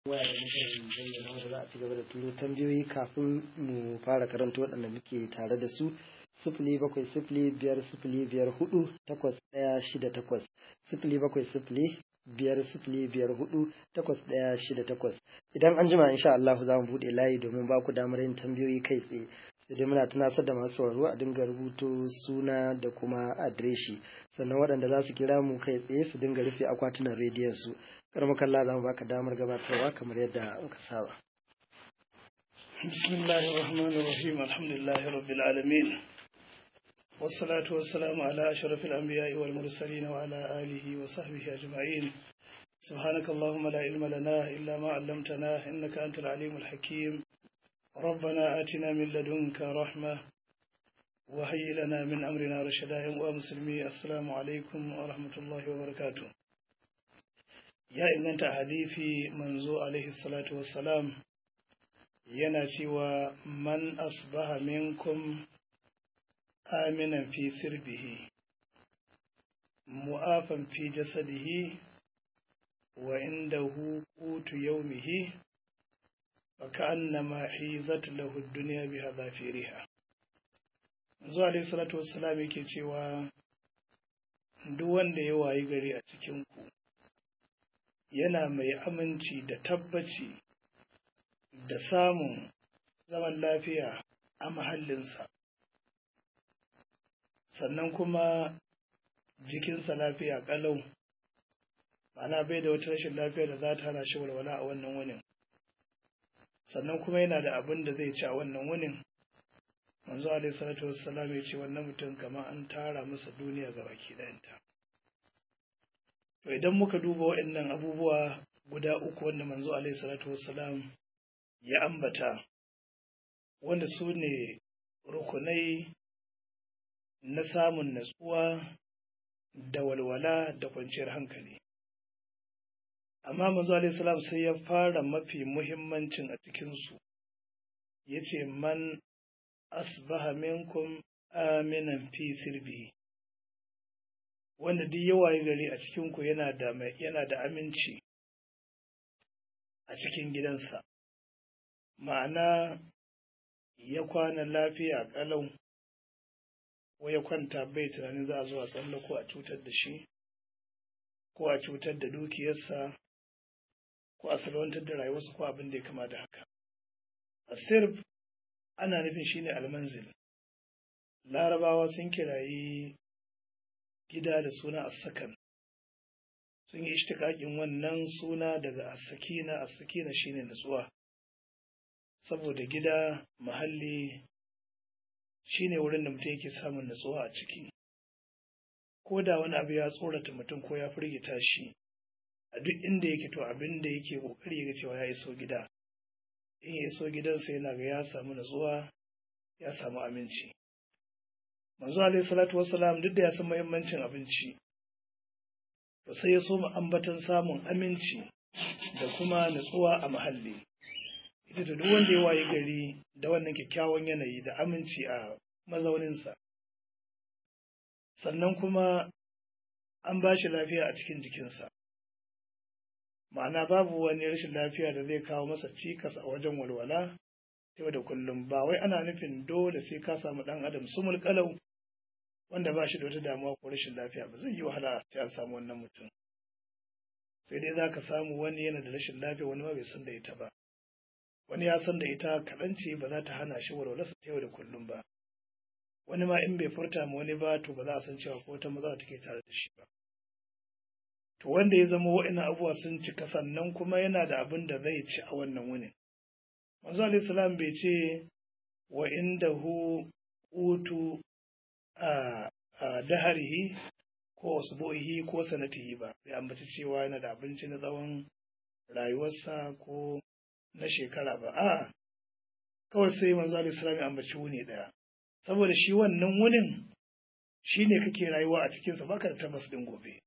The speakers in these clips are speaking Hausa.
waya da muka bayyana wanda za a ci gaba da turo tambayoyi kafin mu fara karanta waɗanda muke tare da su sifili bakwai sifili biyar sifili biyar hudu takwas ɗaya shida takwas sifili bakwai sifili biyar sifili biyar hudu takwas ɗaya shida takwas idan an jima insha Allah za mu buɗe layi domin ba ku damar yin tambayoyi kai tsaye sai dai muna tunasar da masu sauraro a dinga rubuto suna da kuma adireshi sannan waɗanda za su kira mu kai tsaye su dinga rufe akwatunan rediyon su karmakalla za mu baka damar gabatarwa kamar yadda muka saba بسم الله الرحمن الرحيم الحمد لله رب العالمين والصلاة والسلام على أشرف الأنبياء والمرسلين وعلى آله وصحبه أجمعين سبحانك اللهم لا علم لنا إلا ما علمتنا إنك أنت العليم الحكيم ربنا آتنا من لدنك رحمة وهيئ لنا من أمرنا رشدا ومسلمي السلام عليكم ورحمة الله وبركاته يا إن أنت حديثي منذ عليه الصلاة والسلام yana cewa man asbaha minkum aminan fi sirbihi mu'afan fi jasadihi wa indahu qutu yawmihi fa ka'annama hizat lahu ad-dunya bi hadafiriha zuwa alayhi salatu wassalam yake cewa duk wanda ya wayi gari a cikin ku yana mai aminci da tabbaci da samun zaman lafiya a mahallinsa sannan kuma jikinsa lafiya ƙalau ma'ana bai da wata rashin lafiya da za ta hana shi walwala a wannan wunin sannan kuma yana da abin da zai ci a wannan wunin manzo alaihi salatu wassalam ya ce wannan mutum kamar an tara masa duniya ga baki ɗayanta to idan muka duba waɗannan abubuwa guda uku wanda manzo alaihi salatu wassalam ya ambata wanda su ne rukunai na samun natsuwa da walwala da kwanciyar hankali amma manzo alaihi salam sai ya fara mafi muhimmancin a cikinsu ya ce man asbaha minkum aminan fi sirbi wanda duk yawaye gari a cikinku yana da yana da aminci a cikin gidansa ma'ana ya kwana lafiya ƙalau ko ya kwanta bai tunanin za a zo a tsalla ko a cutar da shi ko a cutar da dukiyarsa ko a salwantar da rayuwarsa ko abin da ya kama da haka asirb ana nufin shine almanzil larabawa sun kirayi gida da suna asakan sun yi ishtikakin wannan suna daga asakina asakina shine natsuwa saboda gida mahalli shine wurin da mutum yake samun natsuwa a ciki ko da wani abu ya tsorata mutum ko ya firgita shi a duk inda yake to abin da yake kokari ga cewa ya iso gida in ya iso gidansa yana ga ya samu natsuwa ya samu aminci manzo alaihi salatu wassalam duk da ya san muhimmancin abinci to sai ya so mu ambatan samun aminci da kuma natsuwa a muhalli ita da duk wanda ya waye gari da wannan kyakkyawan yanayi da aminci a mazauninsa sannan kuma an ba shi lafiya a cikin jikinsa ma'ana babu wani rashin lafiya da zai kawo masa cikas a wajen walwala yau da kullum ba wai ana nufin dole sai ka samu ɗan adam sumul kalau wanda ba shi da wata damuwa ko rashin lafiya ba zai yi wahala sai an samu wannan mutum sai dai za ka samu wani yana da rashin lafiya wani ma bai san da ita ba wani ya san da ita kaɗan ce ba za ta hana shi walwalarsa ta yau da kullum ba wani ma in bai furta ma wani ba to ba za a san cewa ko wata maza take tare da shi ba to wanda ya zama wa'ina abubuwa sun cika sannan kuma yana da abin da zai ci a wannan wunin manzo alayhi salam bai ce wa indahu utu a daharihi ko usbu'ihi ko sanatihi ba bai ambaci cewa yana da abinci na tsawon rayuwarsa ko na shekara ba a kawai sai manzo alayhi salam ya ambaci wuni daya saboda shi wannan wunin shine kake rayuwa a cikinsa baka da tabbas din gobe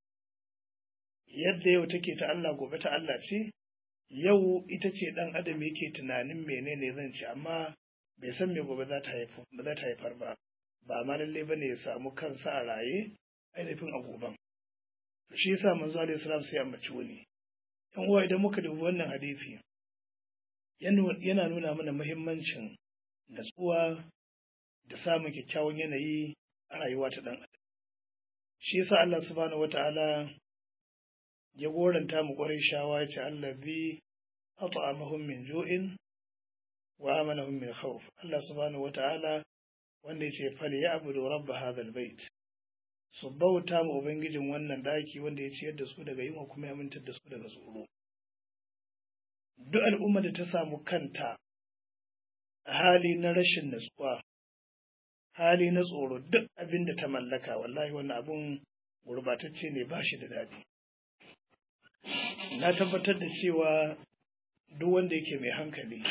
yadda yau take ta Allah gobe ta Allah ce yau ita ce dan adam yake tunanin menene zan ci amma bai san me gobe za ta haifar ba ba ma lalle bane ya samu kansa a raye ainihin a goben to shi yasa manzo alaihi salam sai ambaci wuni yan uwa idan muka dubi wannan hadisi yana nuna mana muhimmancin natsuwa da samun kyakkyawan yanayi a rayuwa ta ɗan adam shi yasa Allah subhanahu wata'ala ya goranta mu ƙwarai shawa ya ce allazi at'amahum min ju'in wa amanahum min khawf Allah subhanahu wata'ala wanda ya ce fal ya'budu rabb hadha albayt su bauta mu ubangijin wannan daki wanda ya ciyar da su daga yunwa kuma ya mintar da su daga tsoro duk al'umma da ta samu kanta a hali na rashin natsuwa hali na tsoro duk abin da ta mallaka wallahi wannan abun gurbatacce ne ba shi da daɗi na tabbatar da cewa duk wanda yake mai hankali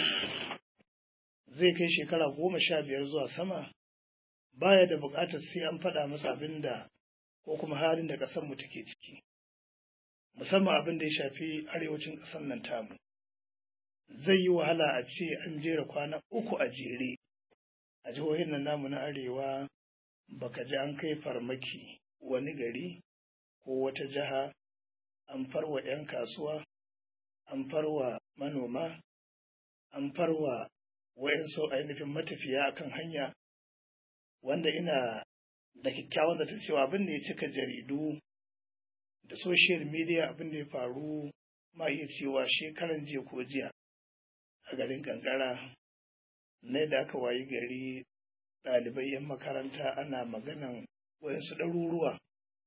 zai kai shekara goma sha biyar zuwa sama baya da buƙatar sai an faɗa masa abin da ko kuma halin da ƙasarmu take ciki musamman abin da ya shafi arewacin ƙasar nan tamu zai yi wahala a ce an jera kwana uku a jere a jihohin nan namu na arewa baka ji an kai farmaki wani gari ko wata jiha an farwa 'yan kasuwa an farwa manoma an farwa wayansu ainihin matafiya akan hanya wanda ina da kyakkyawan da cewa abin da ya cika jaridu da social media abin da ya faru ma iya cewa shekaran jiya ko jiya a garin kankara na da aka wayi gari ɗalibai 'yan makaranta ana maganan wayansu ɗaruruwa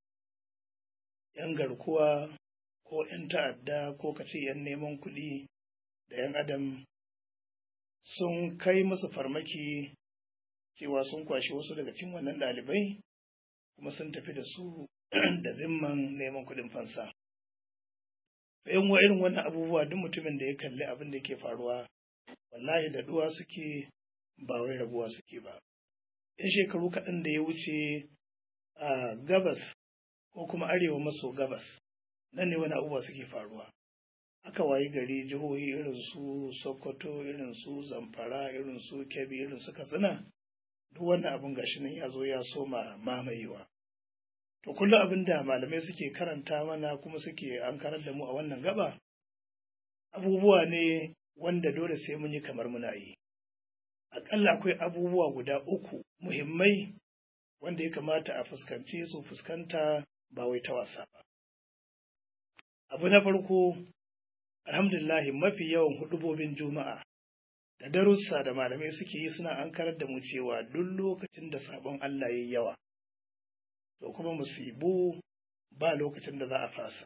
'yan garkuwa ko 'yan ta'adda ko kace 'yan neman kuɗi da 'yan adam sun kai musu farmaki cewa sun kwashi wasu daga cikin wannan ɗalibai kuma sun tafi da su da zimman neman kuɗin fansa. Bayan wa irin wannan abubuwa duk mutumin da ya kalli abin da ke faruwa wallahi da duwa suke ba wai rabuwa suke ba. ‘Yan shekaru kaɗan da ya wuce a gabas ko kuma arewa maso gabas nan ne wani abubuwa suke faruwa. aka wayi gari jihohi irin su sokoto irin su zamfara irin su kebbi irin su katsina duk wannan abin gashi nan ya zo ya soma mamayewa to kullum abin da malamai suke karanta mana kuma suke an karar da mu a wannan gaba abubuwa ne wanda dole sai mun yi kamar muna yi aƙalla akwai abubuwa guda uku muhimmai wanda ya kamata a fuskance su fuskanta ba wai ta wasa ba abu na farko alhamdulillah mafi yawan hudubobin juma'a da darussa da malamai suke yi suna ankarar da mu cewa duk lokacin da sabon Allah yayi yawa to kuma musibu ba lokacin da za a fasa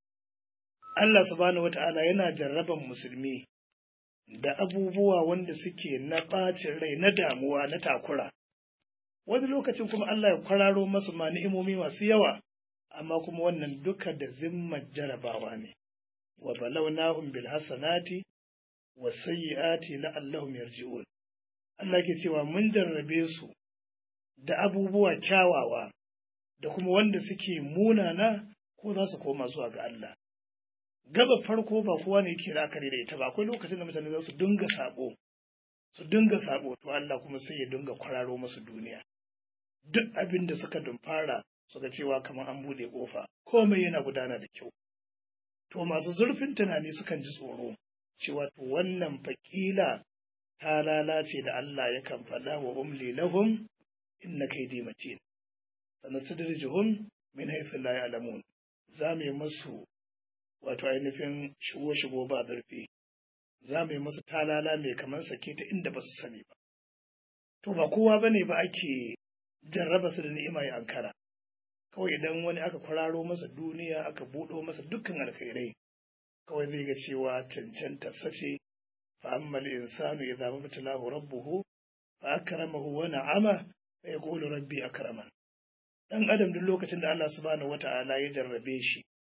Allah subhanahu wata'ala yana jarraban musulmi da abubuwa wanda suke na ɓacin rai na damuwa na takura wani lokacin kuma Allah ya kwararo masu ma ni'imomi masu yawa amma kuma wannan duka da zimmar jarabawa ne wa balawnahum bil hasanati was sayyiati la'allahum yarji'un Allah ke cewa mun jarrabe su da abubuwa kyawawa da kuma wanda suke munana ko za su koma zuwa ga Allah gaba farko ba kowa ne yake la'akari da ita ba akwai lokacin da mutane za su dinga sabo su dinga sabo to Allah kuma sai ya dinga kwararo masu duniya duk abin da suka dumfara suka cewa kamar an bude kofa komai yana gudana da kyau to masu zurfin tunani sukan ji tsoro cewa to wannan fakila ta lalace da Allah yakan faɗa wa umli lahum inna kaydi matin sanastadrijuhum min haythu la ya'lamun za mu yi musu wato ainihin shigo shigo ba zurfi za mu yi musu talala mai kamar sake ta inda ba su sani ba to ba kowa bane ba ake jarraba su da ni'ima ya ankara kawai idan wani aka kwararo masa duniya aka buɗo masa dukkan alkhairai kawai zai ga cewa cancanta sace fa ammal insanu idza mabtalahu rabbuhu fa akramahu wa na'ama fa yaqulu rabbi akraman dan adam duk lokacin da Allah subhanahu wata'ala ya jarrabe shi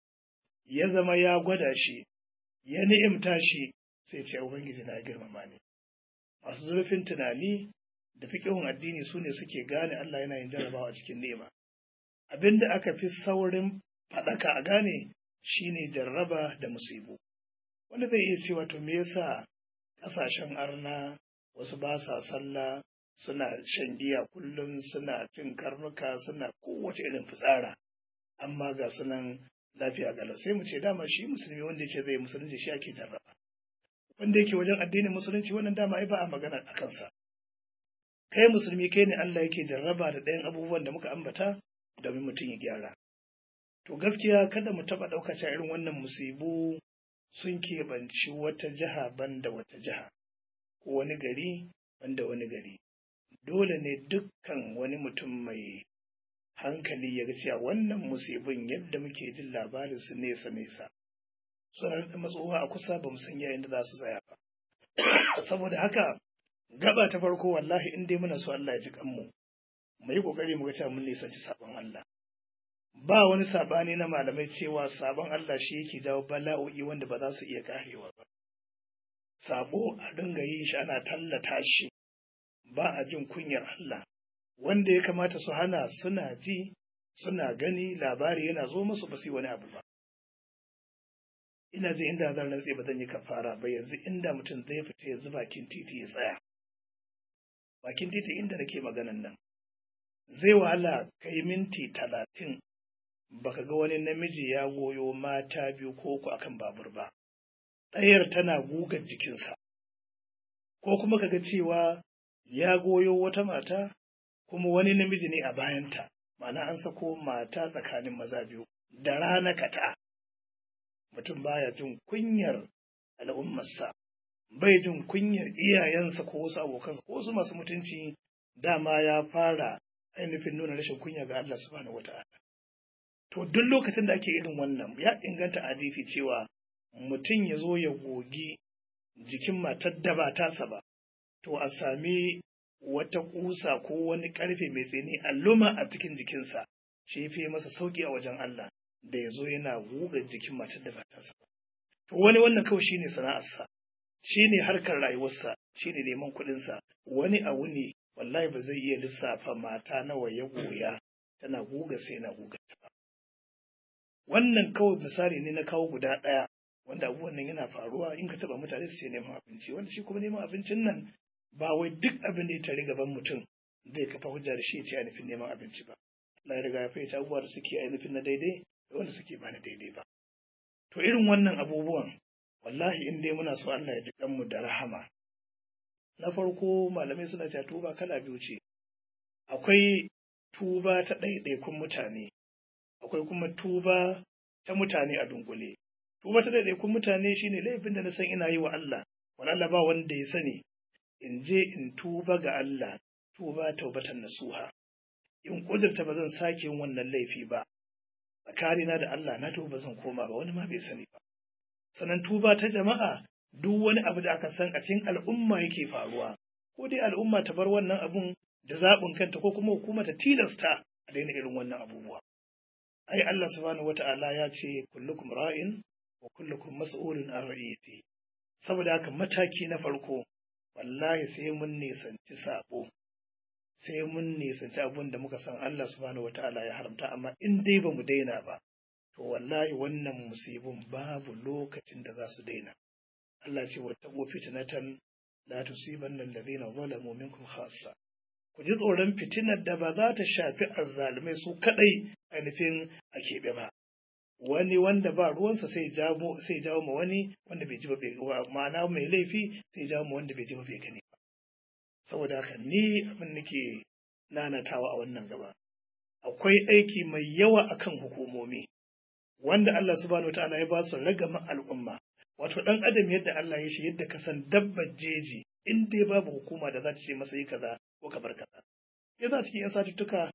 ya zama ya gwada shi ya ni'imta shi sai ce ubangiji na girmama ni masu zurfin tunani da fiqhun addini sune suke gane Allah yana yin jarrabawa cikin ni'ima abinda aka fi saurin faɗaka a gane shine jarraba da musibu wanda zai iya cewa to me yasa ƙasashen arna wasu ba sa sallah suna shan giya kullum suna cin karnuka suna kowace irin fitsara amma ga sunan lafiya galau sai mu ce dama shi musulmi wanda ya ce zai musulunci shi ake jarraba wanda yake wajen addinin musulunci wannan dama ai ba a magana a kansa kai musulmi kai ne Allah yake jarraba da ɗayan abubuwan da muka ambata domin mutum ya gyara to gaskiya kada mu taɓa ɗaukar irin wannan musibu sun keɓanci wata jiha banda wata jiha ko wani gari banda wani gari dole ne dukkan wani mutum mai hankali ya ga cewa wannan musibin yadda muke jin labarin su nesa nesa suna da matsowa a kusa ba mu san yayin da za su tsaya ba saboda haka gaba ta farko wallahi in dai muna so Allah ya ji kanmu mu yi kokari mu ga cewa mun nisanci sabon Allah ba wani sabani na malamai cewa sabon Allah shi yake jawo bala'o'i wanda ba za su iya karewa ba sabo a dinga yin shi ana tallata shi ba a jin kunyar Allah wanda ya kamata su hana suna ji suna gani labari yana zo musu ba su wani abu ba ina ji inda zan rantse ba zan yi kafara ba yanzu inda mutum zai fita yanzu bakin titi ya tsaya bakin titi inda nake maganan nan zai wahala kai minti talatin baka ga wani namiji ya goyo mata biyu ko uku akan babur ba ɗayar tana gugar jikinsa ko kuma kaga cewa ya goyo wata mata kuma wani namiji ne a bayanta ma'ana an sako mata tsakanin maza biyu da rana kata mutum baya jin kunyar al'ummarsa bai jin kunyar iyayensa ko wasu abokansa ko wasu masu mutunci dama ya fara ainihin nuna rashin kunya ga Allah subhanahu wata'ala to duk lokacin da ake irin wannan ya inganta hadisi cewa mutum ya zo ya gogi jikin matar da ba tasa ba to a sami wata kusa ko wani karfe mai tsini alluma a cikin jikinsa shi fi masa sauki a wajen Allah da ya zo yana guga jikin matar da ba tasa ba to wani wannan kawai shine sana'arsa shine harkar rayuwarsa shine neman kuɗinsa wani abu ne wallahi ba zai iya lissafa mata nawa ya goya tana guga sai na guga ta ba wannan kawai misali ne na kawo guda ɗaya wanda abubuwan nan yana faruwa in ka taɓa mutane su ce neman abinci wanda shi kuma neman abincin nan ba wai duk abin da ya tare gaban mutum zai kafa hujja da shi ya ce ainihin neman abinci ba Allah ya riga ya fahimci abubuwa da suke ainihin na daidai da wanda suke ba na daidai ba to irin wannan abubuwan wallahi in dai muna so Allah ya ji mu da rahama na farko malamai suna cewa tuba kala biyu ce akwai tuba ta ɗaiɗaikun mutane akwai kuma tuba ta mutane a dunkule tuba ta ɗaiɗaikun mutane shine laifin da na san ina yi wa Allah wani Allah ba wanda ya sani in je in tuba ga Allah tuba taubatan nasuha in kudurta ba zan sake yin wannan laifi ba tsakanina da Allah na tuba zan koma ba wani ma bai sani ba sannan tuba ta jama'a duk wani abu da aka san a cikin al'umma yake faruwa ko dai al'umma ta bar wannan abun da zaɓin kanta ko kuma hukuma ta tilasta a daina irin wannan abubuwa ai Allah subhanahu wata'ala ya ce kullukum ra'in wa kullukum mas'ulun an ra'iyati saboda haka mataki na farko wallahi sai mun nisanci sabo sai mun nisanci abun da muka san Allah subhanahu wata'ala ya haramta amma in dai ba mu daina ba to wallahi wannan musibin babu lokacin da za su daina Allah ce wa taqu fitnatan la tusibanna alladhina zalamu minkum khassa ku ji tsoron fitinar da ba za ta shafi azzalumai su kadai ainihin a keɓe ba wani wanda ba ruwansa sai jawo sai jawo ma wani wanda bai ji ba bai ma'ana mai laifi sai jawo ma wanda bai ji ba bai gani ba saboda haka ni abin nake nanatawa a wannan gaba akwai aiki mai yawa akan hukumomi wanda Allah subhanahu wataala ya ba su ragaman al'umma wato dan adam yadda Allah ya shi yadda ka san dabbar jeji in dai babu hukuma da za ta ce masa yi kaza ko ka bar kaza ya za cikin yan satuttuka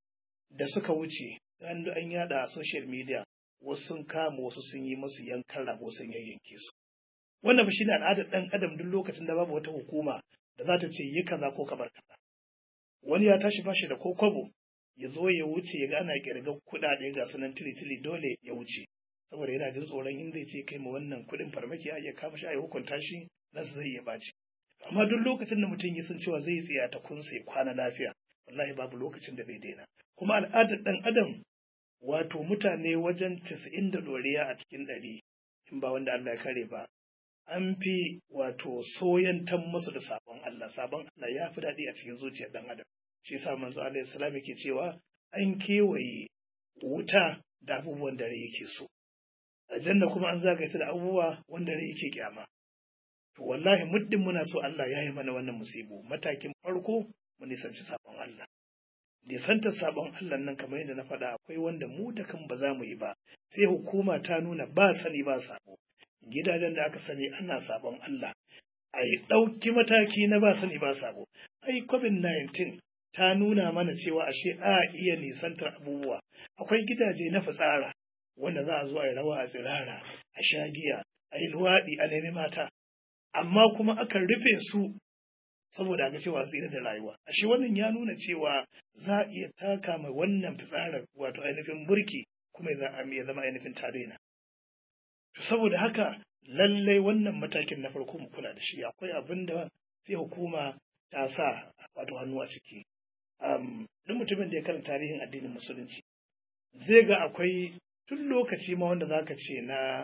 da suka wuce an an yada a social media wasu sun kama wasu sun yi masu yankan rago sun yayyanke su wannan ba shine al'adar dan adam duk lokacin da babu wata hukuma da za ta ce yi kaza ko ka bar kaza wani ya tashi bashi da ko kwabo ya zo ya wuce ya ga ana kirga kuɗaɗe ga sunan tili-tili dole ya wuce saboda yana jin tsoron in zai ce kai ma wannan kuɗin farmaki a iya kama shi a yi hukunta shi nan zai iya baci amma duk lokacin da mutum ya san cewa zai tsaya ta kunsa ya kwana lafiya wallahi babu lokacin da bai daina kuma al'adar ɗan adam wato mutane wajen casa'in da ɗoriya a cikin ɗari in ba wanda Allah ya kare ba an fi wato soyantan musu da sabon Allah sabon Allah ya fi daɗi a cikin zuciyar ɗan adam shi yasa manzo alaihi salam yake cewa an kewaye wuta da abubuwan da rai yake so aljanna kuma an zagaye ta da abubuwa wanda rai yake kyama to wallahi muddin muna so Allah ya yi mana wannan musibu matakin farko mu nisanci sabon Allah nisantar sabon Allah nan kamar yadda na faɗa akwai wanda mu da kan ba za mu yi ba sai hukuma ta nuna ba sani ba sabo gidajen da aka sani ana sabon Allah a yi ɗauki mataki na ba sani ba sabo ai covid-19 ta nuna mana cewa ashe a iya nisantar abubuwa akwai gidaje na fitsara wanda za a zo a yi rawa a tsirara a sha giya a yi luwaɗi a nemi mata amma kuma akan rufe su saboda ga cewa tsira da rayuwa ashe wannan ya nuna cewa za a iya taka mai wannan fitsarar wato ainihin burki kuma ya zama ainihin tarena to saboda haka lallai wannan matakin na farko mu kula da shi akwai abin da sai hukuma ta sa wato hannu a ciki duk mutumin da ya karanta tarihin addinin musulunci zai ga akwai tun lokaci ma wanda zaka ce na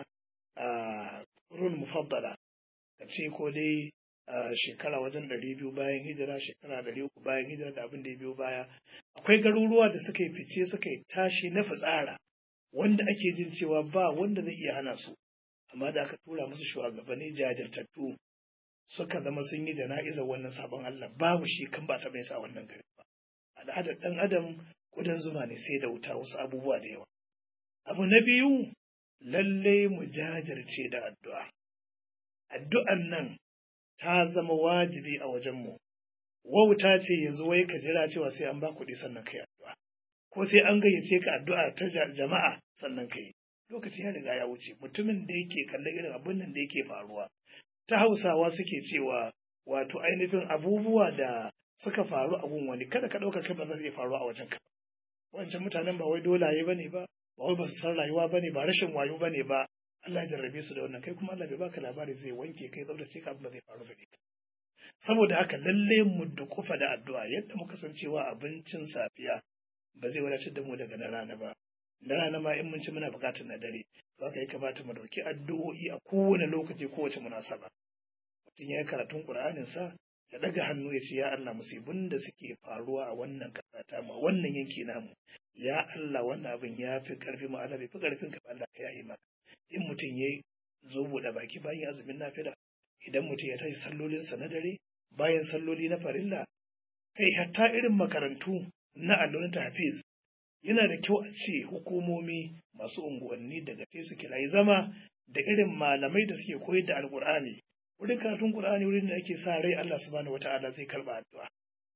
rul mufaddala ka ce ko dai shekara wajen ɗari biyu bayan hijira shekara ɗari uku bayan hijira da abin da ya biyo baya akwai garuruwa da suka yi fice suka yi tashi na fitsara wanda ake jin cewa ba wanda zai iya hana su amma da aka tura musu shugabanni jajirtattu suka zama sun yi jana'izar wannan sabon Allah babu shi kan ba ta bai sa wannan gari ba al'adar ɗan adam kudan zuma ne sai da wuta wasu abubuwa da yawa abu na biyu lalle mu jajirce da addu'a addu'an nan ta zama wajibi a wajenmu wauta ce yanzu wai ka jira cewa sai an ba kuɗi sannan kai addu'a ko sai an gayyace ka addu'a ta jama'a sannan kai lokaci ya riga ya wuce mutumin da yake kallon irin abin nan da yake faruwa ta hausawa suke cewa wato ainihin abubuwa da suka faru a gun wani kada ka ɗauka kai ba zai faru a wajen ka wancan mutanen ba wai dolaye bane ba ba wai ba su san rayuwa bane ba rashin wayo bane ba Allah ya jarrabe su da wannan kai kuma Allah bai baka labari zai wanke kai tsaftace ka abin da zai faru gare ka saboda haka lalle mu dukufa da addu'a yadda muka san cewa abincin safiya ba zai wadatar da mu daga na rana ba na rana ma in mun ci muna bukatar na dare za ka yi kamata mu dauki addu'o'i a kowane lokaci kowace munasaba mutum ya yi karatun qur'anin sa ya daga hannu ya ce ya Allah musibin da suke faruwa a wannan kasa ta mu wannan yanki namu ya Allah wannan abin ya fi karfi mu Allah bai fi karfin ka Allah ka yayi maka in mutum ya zo buɗe baki bayan azumin nafila idan mutum ya tashi sallolinsa na dare bayan salloli na farilla kai hatta irin makarantu na allonin hafiz yana da kyau a ce hukumomi masu unguwanni daga kai su kirayi zama da irin malamai da suke koyar da alkur'ani wurin karatun qur'ani wurin da ake sa rai Allah subhanahu wata'ala zai karba addu'a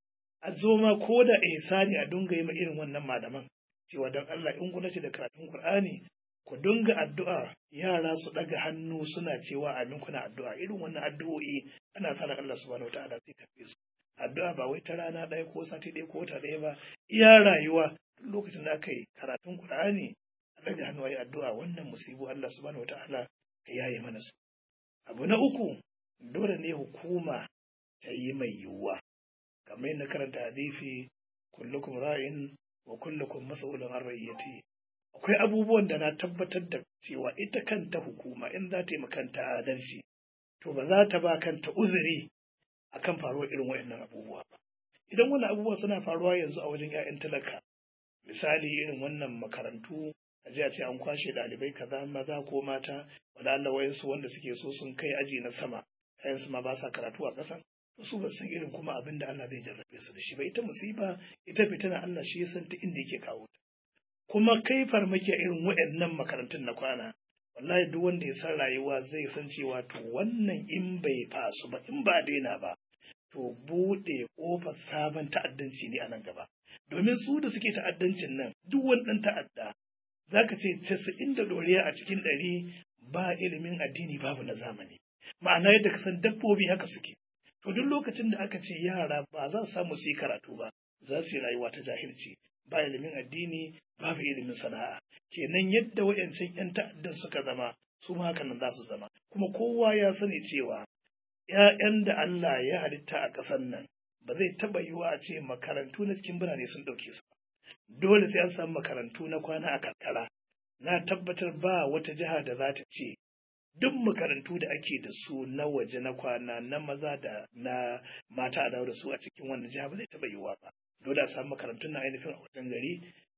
a zo ma ko da ihsani a dunga yi ma irin wannan malaman cewa don Allah in gwamnati da karatun qur'ani ku dunga addu'a yara su ɗaga hannu suna cewa amin kuna addu'a irin wannan addu'o'i ana sa Allah subhanahu wataala zai karbe su addu'a ba wai ta rana ɗaya ko sati ɗaya ko wata ɗaya ba iya rayuwa duk lokacin da aka yi karatun Qur'ani a ɗaga hannu ayi addu'a wannan musibu Allah subhanahu wataala ka yaye mana su abu na uku dole ne hukuma ta yi mai yiwuwa kamar yadda karanta hadisi kullukum ra'in wa kullukum mas'ulun an rayyati akwai abubuwan da na tabbatar da cewa ita kanta hukuma in za ta yi kanta adalci to ba za ta ba kanta uzuri akan faruwar irin waɗannan abubuwa ba idan wannan abubuwa suna faruwa yanzu a wajen 'ya'yan talaka misali irin wannan makarantu a ji a ce an kwashe ɗalibai kaza maza ko mata wanda Allah wayansu wanda suke so sun kai aji na sama su ma ba sa karatu a ƙasa su ba san irin kuma abin da Allah zai jarrabe su da shi ba ita musiba ita fitina Allah shi ya san ta inda yake kawo ta kuma kai farmaki a irin waɗannan makarantun na kwana wallahi duk wanda ya san rayuwa zai san cewa to wannan in bai fasu ba in ba daina ba to buɗe ƙofar sabon ta'addanci ne a nan gaba domin su da suke ta'addancin nan duk wani ɗan ta'adda za ka ce casa'in da ɗoriya a cikin ɗari ba ilimin addini babu na zamani ma'ana yadda ka san dabbobi haka suke to duk lokacin da aka ce yara ba za su samu su yi karatu ba za su yi rayuwa ta jahilci ba ilimin addini babu ilimin sana'a kenan yadda wayancan yan ta'addan suka zama su ma haka nan za su zama kuma kowa ya sani cewa ‘ya'yan da Allah ya halitta a ƙasar nan ba zai taɓa yiwa a ce makarantu na cikin birane sun ɗauke su ba dole sai an samu makarantu na kwana a karkara na tabbatar ba wata jiha da za ta ce duk makarantu da ake da su na waje na kwana na maza da na mata a dawo da su a cikin wannan jiha ba zai taɓa yiwuwa ba dole a samu makarantun na ainihin a wajen gari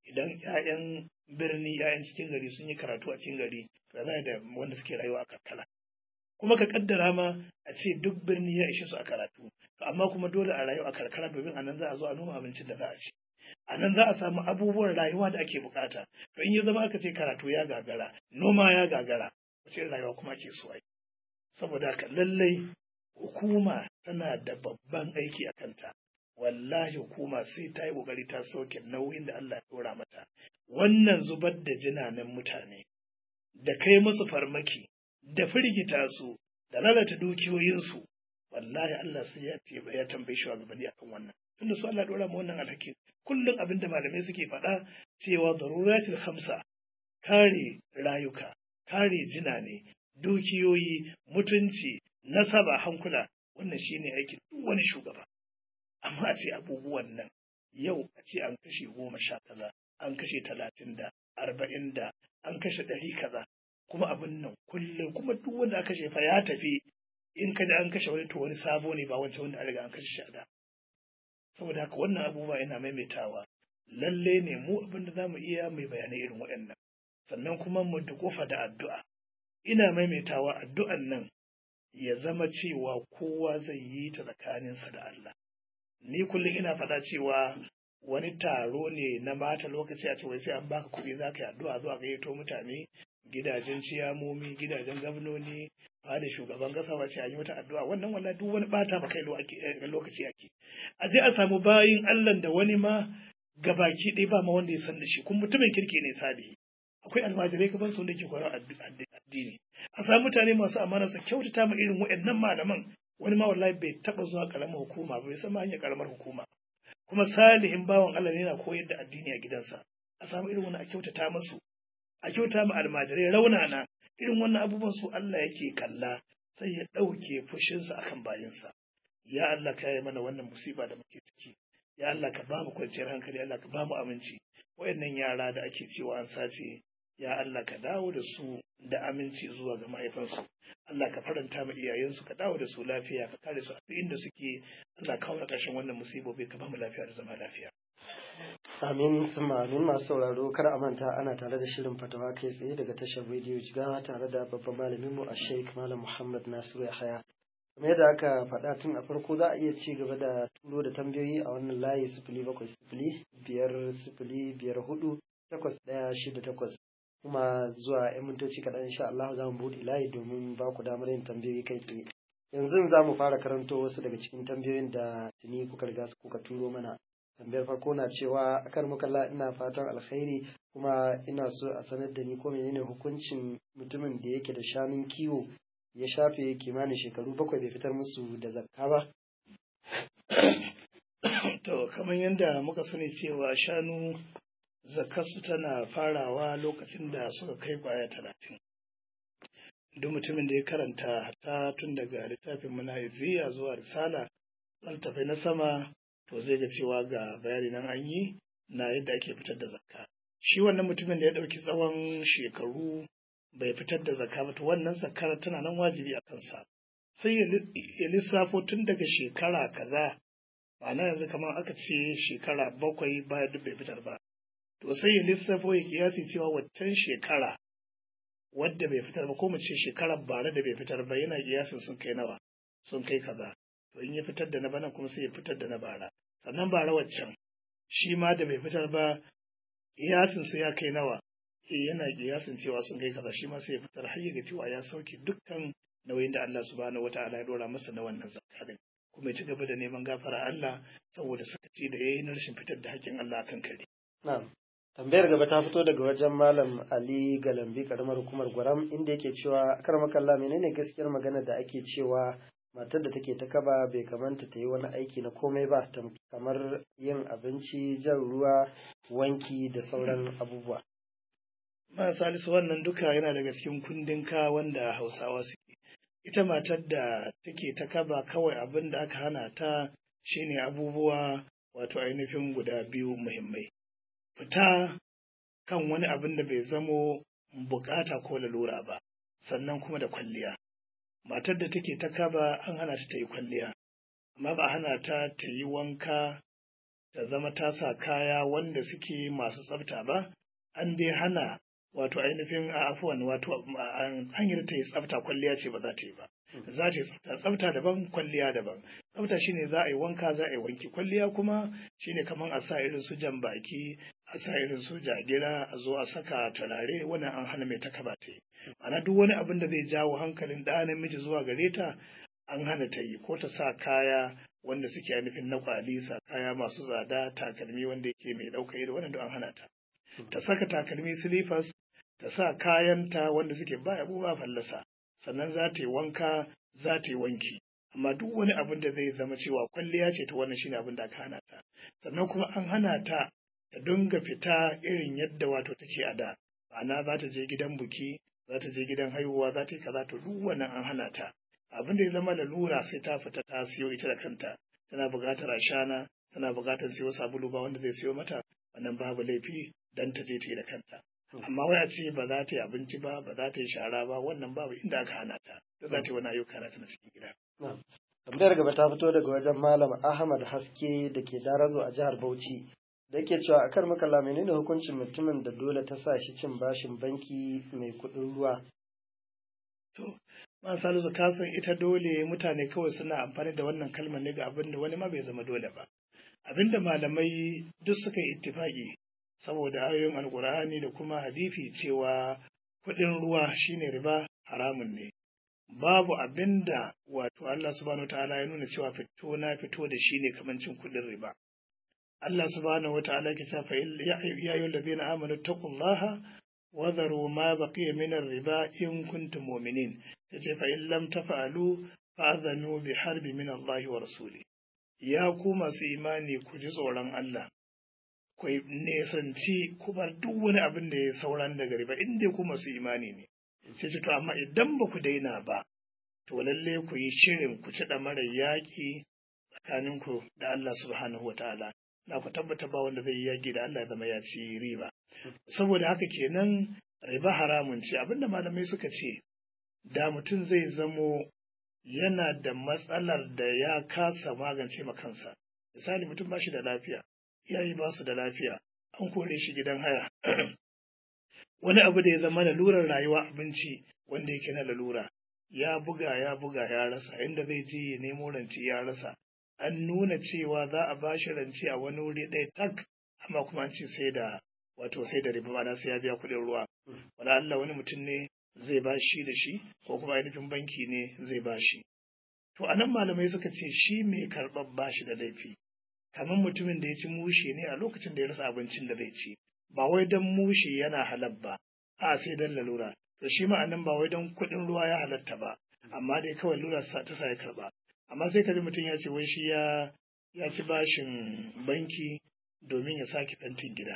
idan 'ya'yan birni 'ya'yan cikin gari sun yi karatu a cikin gari da za da wanda suke rayuwa a karkara kuma ka kaddara ma a ce duk birni ya ishe su a karatu amma kuma dole a rayu a karkara domin a nan za a zo a noma abincin da za a ci a nan za a samu abubuwan rayuwa da ake bukata to in ya zama aka ce karatu ya gagara noma ya gagara wace rayuwa kuma ake so ai saboda haka lallai hukuma tana da babban aiki a kanta wallahi hukuma sai ta yi kokari ta sauke nauyin da Allah ya dora mata wannan zubar da jinanen mutane da kai musu farmaki da firgita su da lalata dukiyoyinsu wallahi Allah sai ya ce ya tambaye shi gabanni akan wannan tunda su Allah dora mu wannan alhaki kullum abin da malamai suke faɗa cewa daruratul khamsa kare rayuka kare jinane dukiyoyi mutunci nasaba hankula wannan shine aikin duk wani shugaba amma a ce abubuwan nan yau a ce an kashe goma sha kaza an kashe talatin da arba'in da an kashe ɗari kaza kuma abin nan kullum kuma duk wanda aka kashe fa ya tafi in ka da an kashe wani to wani sabo ne ba wancan wanda an riga an kashe shi da saboda haka wannan abubuwa yana maimaitawa lalle ne mu abin da zamu iya mai bayanai irin waɗannan sannan kuma mu dukofa da addu'a ina maimaitawa addu'an nan ya zama cewa kowa zai yi ta tsakaninsa da Allah ni kullum ina faɗa cewa wani taro ne na mata lokaci a cewa sai an baka kuɗi za ka yi addu'a zuwa gayyato mutane gidajen ciyamomi gidajen gwamnoni da shugaban kasa wace an yi wata addu'a wannan wallahi duk wani bata ba kai lokaci ake a je a samu bayin Allah da wani ma gabaki ɗaya ba ma wanda ya san da shi kuma mutumin kirki ne salihi akwai almajirai kaman su da ke koyar addini a samu mutane masu amana su kyautata ma irin waɗannan malaman wani ma wallahi bai taɓa zuwa ƙaramar hukuma ba bai san ma hanyar ƙaramar hukuma kuma salihin bawan Allah ne yana koyar da addini a gidansa a samu irin wani a kyautata masu a kyauta ma almajirai raunana irin wannan abubuwan su Allah yake kalla sai ya ɗauke fushinsa akan bayinsa ya Allah ka yi mana wannan musiba da muke ciki ya Allah ka ba mu kwanciyar hankali Allah ka ba mu aminci wayannan yara da ake cewa an sace ya Allah ka dawo da su da aminci zuwa ga mahaifansu Allah ka faranta ma iyayensu ka dawo da su lafiya ka kare su a duk inda suke Allah ka kawo ƙarshen wannan musibobi ka ba mu lafiya da zama lafiya Amin summa amin masu sauraro kar a manta ana tare da shirin fatawa kai tsaye daga tashar rediyo jigawa tare da babban malamin mu a Sheikh Malam Muhammad Nasiru Yahaya. Kamar yadda aka faɗa tun a farko za a iya ci gaba da turo da tambayoyi a wannan layi sifili bakwai sifili biyar sifili biyar hudu takwas ɗaya shida takwas kuma zuwa 'yan mintoci kaɗan insha Allah za mu buɗe layi domin ba ku damar yin tambayoyi kai tsaye. Yanzu za mu fara karanto wasu daga cikin tambayoyin da tuni kuka riga kuka turo mana. tambayar farko na cewa akar makalla ina fatan alkhairi kuma ina so a sanar da ni ko menene hukuncin mutumin da yake da shanun kiwo ya shafe kimanin shekaru bakwai bai fitar musu da zakka ba to kamar yadda muka sani cewa shanu zakarsu tana farawa lokacin da suka kai kwaya talatin duk mutumin da ya karanta hatta tun daga littafin manahiziya zuwa risala littafai na sama to zai ga cewa ga bayani nan an yi na yadda ake fitar da zakka shi wannan mutumin da ya ɗauki tsawon shekaru bai fitar da zakka ba to wannan zakkar tana nan wajibi a kansa sai ya lissafo tun daga shekara kaza ma'ana yanzu kamar aka ce shekara bakwai baya duk bai fitar ba to sai ya lissafo ya kiyasi cewa waccan shekara wadda bai fitar ba ko mu ce shekarar bara da bai fitar ba yana kiyasin sun kai nawa sun kai kaza to in ya fitar da na bana kuma sai ya fitar da na bara sannan bara waccan shi ma da bai fitar ba kiyasin su ya kai nawa eh yana kiyasin cewa sun kai kaza shi ma sai ya fitar har ya ga cewa ya sauke dukkan nauyin da Allah subhanahu wataala ya dora masa na wannan zakka kuma ya ci gaba da neman gafara Allah saboda sakaci da yayi na rashin fitar da haƙƙin Allah akan kare na'am tambayar gaba ta fito daga wajen malam Ali Galambi karamar hukumar Gwaram inda yake cewa karmakalla menene gaskiyar magana da ake cewa matar da take ta kaba bai kamanta ta yi wani aiki na komai ba kamar yin abinci jan ruwa wanki da sauran abubuwa ma salisu wannan duka yana daga cikin kundin ka wanda hausawa suke ita matar da take ta kaba kawai abin da aka hana ta shine abubuwa wato ainihin guda biyu muhimmai fita kan wani abin da bai zamo bukata ko lalura ba sannan kuma da kwalliya matar da take ta kaba an hana ta ta yi kwalliya amma ba hana ta ta yi wanka ta zama ta sa kaya wanda suke masu tsafta ba an dai hana wato ainihin a afuwan wato hanyar ta yi tsafta kwalliya ce ba za ta yi ba za ta yi tsafta tsafta daban kwalliya daban tsafta shine za a yi wanka za a yi wanki kwalliya kuma shine kamar a sa irin su jan baki a sa irin su jagira a zo a saka turare wannan an hana mai takaba ta yi ana duk wani abin da zai jawo hankalin ɗa namiji zuwa gare ta an hana ta yi ko ta sa kaya wanda suke nufin na kwalisa kaya masu tsada takalmi wanda yake mai ɗauka ido wannan an hana ta ta saka takalmi silifas ta sa kayanta wanda suke ba yabo ba fallasa sannan za ta yi wanka za ta yi wanki amma duk wani abin da zai zama cewa kwalliya ce ta wannan shine abin da aka hana ta sannan kuma an hana ta ta dinga fita irin yadda wato take a da ma'ana za ta je gidan buki za ta je gidan haihuwa za ta yi kaza to duk wannan an hana ta abin da ya zama lalura sai ta fita ta siyo ita da kanta tana buƙatar ashana tana buƙatar siyo sabulu ba wanda zai siyo mata wannan babu laifi dan ta je ta yi da kanta amma wai a ce ba za ta yi abinci ba ba za ta yi shara ba wannan babu inda aka hana ta da za ta yi wani ayyuka na na cikin gida. tambayar gaba ta fito daga wajen malam ahmad haske da ke darazo a jihar bauchi da yake cewa a kar makalla menene hukuncin mutumin da dole ta sa shi cin bashin banki mai kuɗin ruwa to ma salisu ka san ita dole mutane kawai suna amfani da wannan kalmar ne ga abin da wani ma bai zama dole ba abinda malamai duk suka yi ittifaki saboda ayoyin alkur'ani da kuma hadisi cewa kuɗin ruwa shine riba haramun ne babu abinda wato Allah subhanahu wataala ya nuna cewa fito na fito da shi ne kamar cin kuɗin riba Allah subhanahu wataala ke cewa fa ya ayyuhal ladina amanu taqullaha wa dharu ma baqiya min riba in kuntum mu'minin yace fa in lam taf'alu fa'adhanu bi harbi min Allah wa rasuli ya ku masu imani ku ji tsoron Allah ku nesanci ku bar duk wani abin da ya sauran daga riba in dai ku masu imani ne sai ce to amma idan ba ku daina ba to lalle ku yi shirin ku ci mara yaƙi tsakanin ku da Allah subhanahu wa ta'ala na ku tabbata ba wanda zai yi yaƙi da Allah ya zama ya ci riba saboda haka kenan riba haramun ce abinda malamai suka ce da mutum zai zamo yana da matsalar da ya kasa magance ma kansa misali mutum ba shi da lafiya iyaye ba su da lafiya an kore shi gidan haya wani abu da ya zama lalurar rayuwa abinci wanda yake na lalura ya buga ya buga ya rasa inda zai je ya nemo rance ya rasa an nuna cewa za a bashi rance a wani wuri ɗaya tak amma kuma an ce sai da wato sai da riba ma'ana sai ya biya kuɗin ruwa wala Allah wani mutum ne zai ba shi da shi ko kuma ainihin banki ne zai ba shi to anan malamai suka ce shi mai karɓar bashi da laifi kamar mutumin da ya ci mushe ne a lokacin da ya rasa abincin da zai ci ba wai don mushe yana halal ba a sai don lalura to shi ma'anan ba wai don kuɗin ruwa ya halatta ba amma dai kawai lura ta sa ya karba amma sai ka ji mutum ya ce wai shi ya ya ci bashin banki domin ya sake fentin gida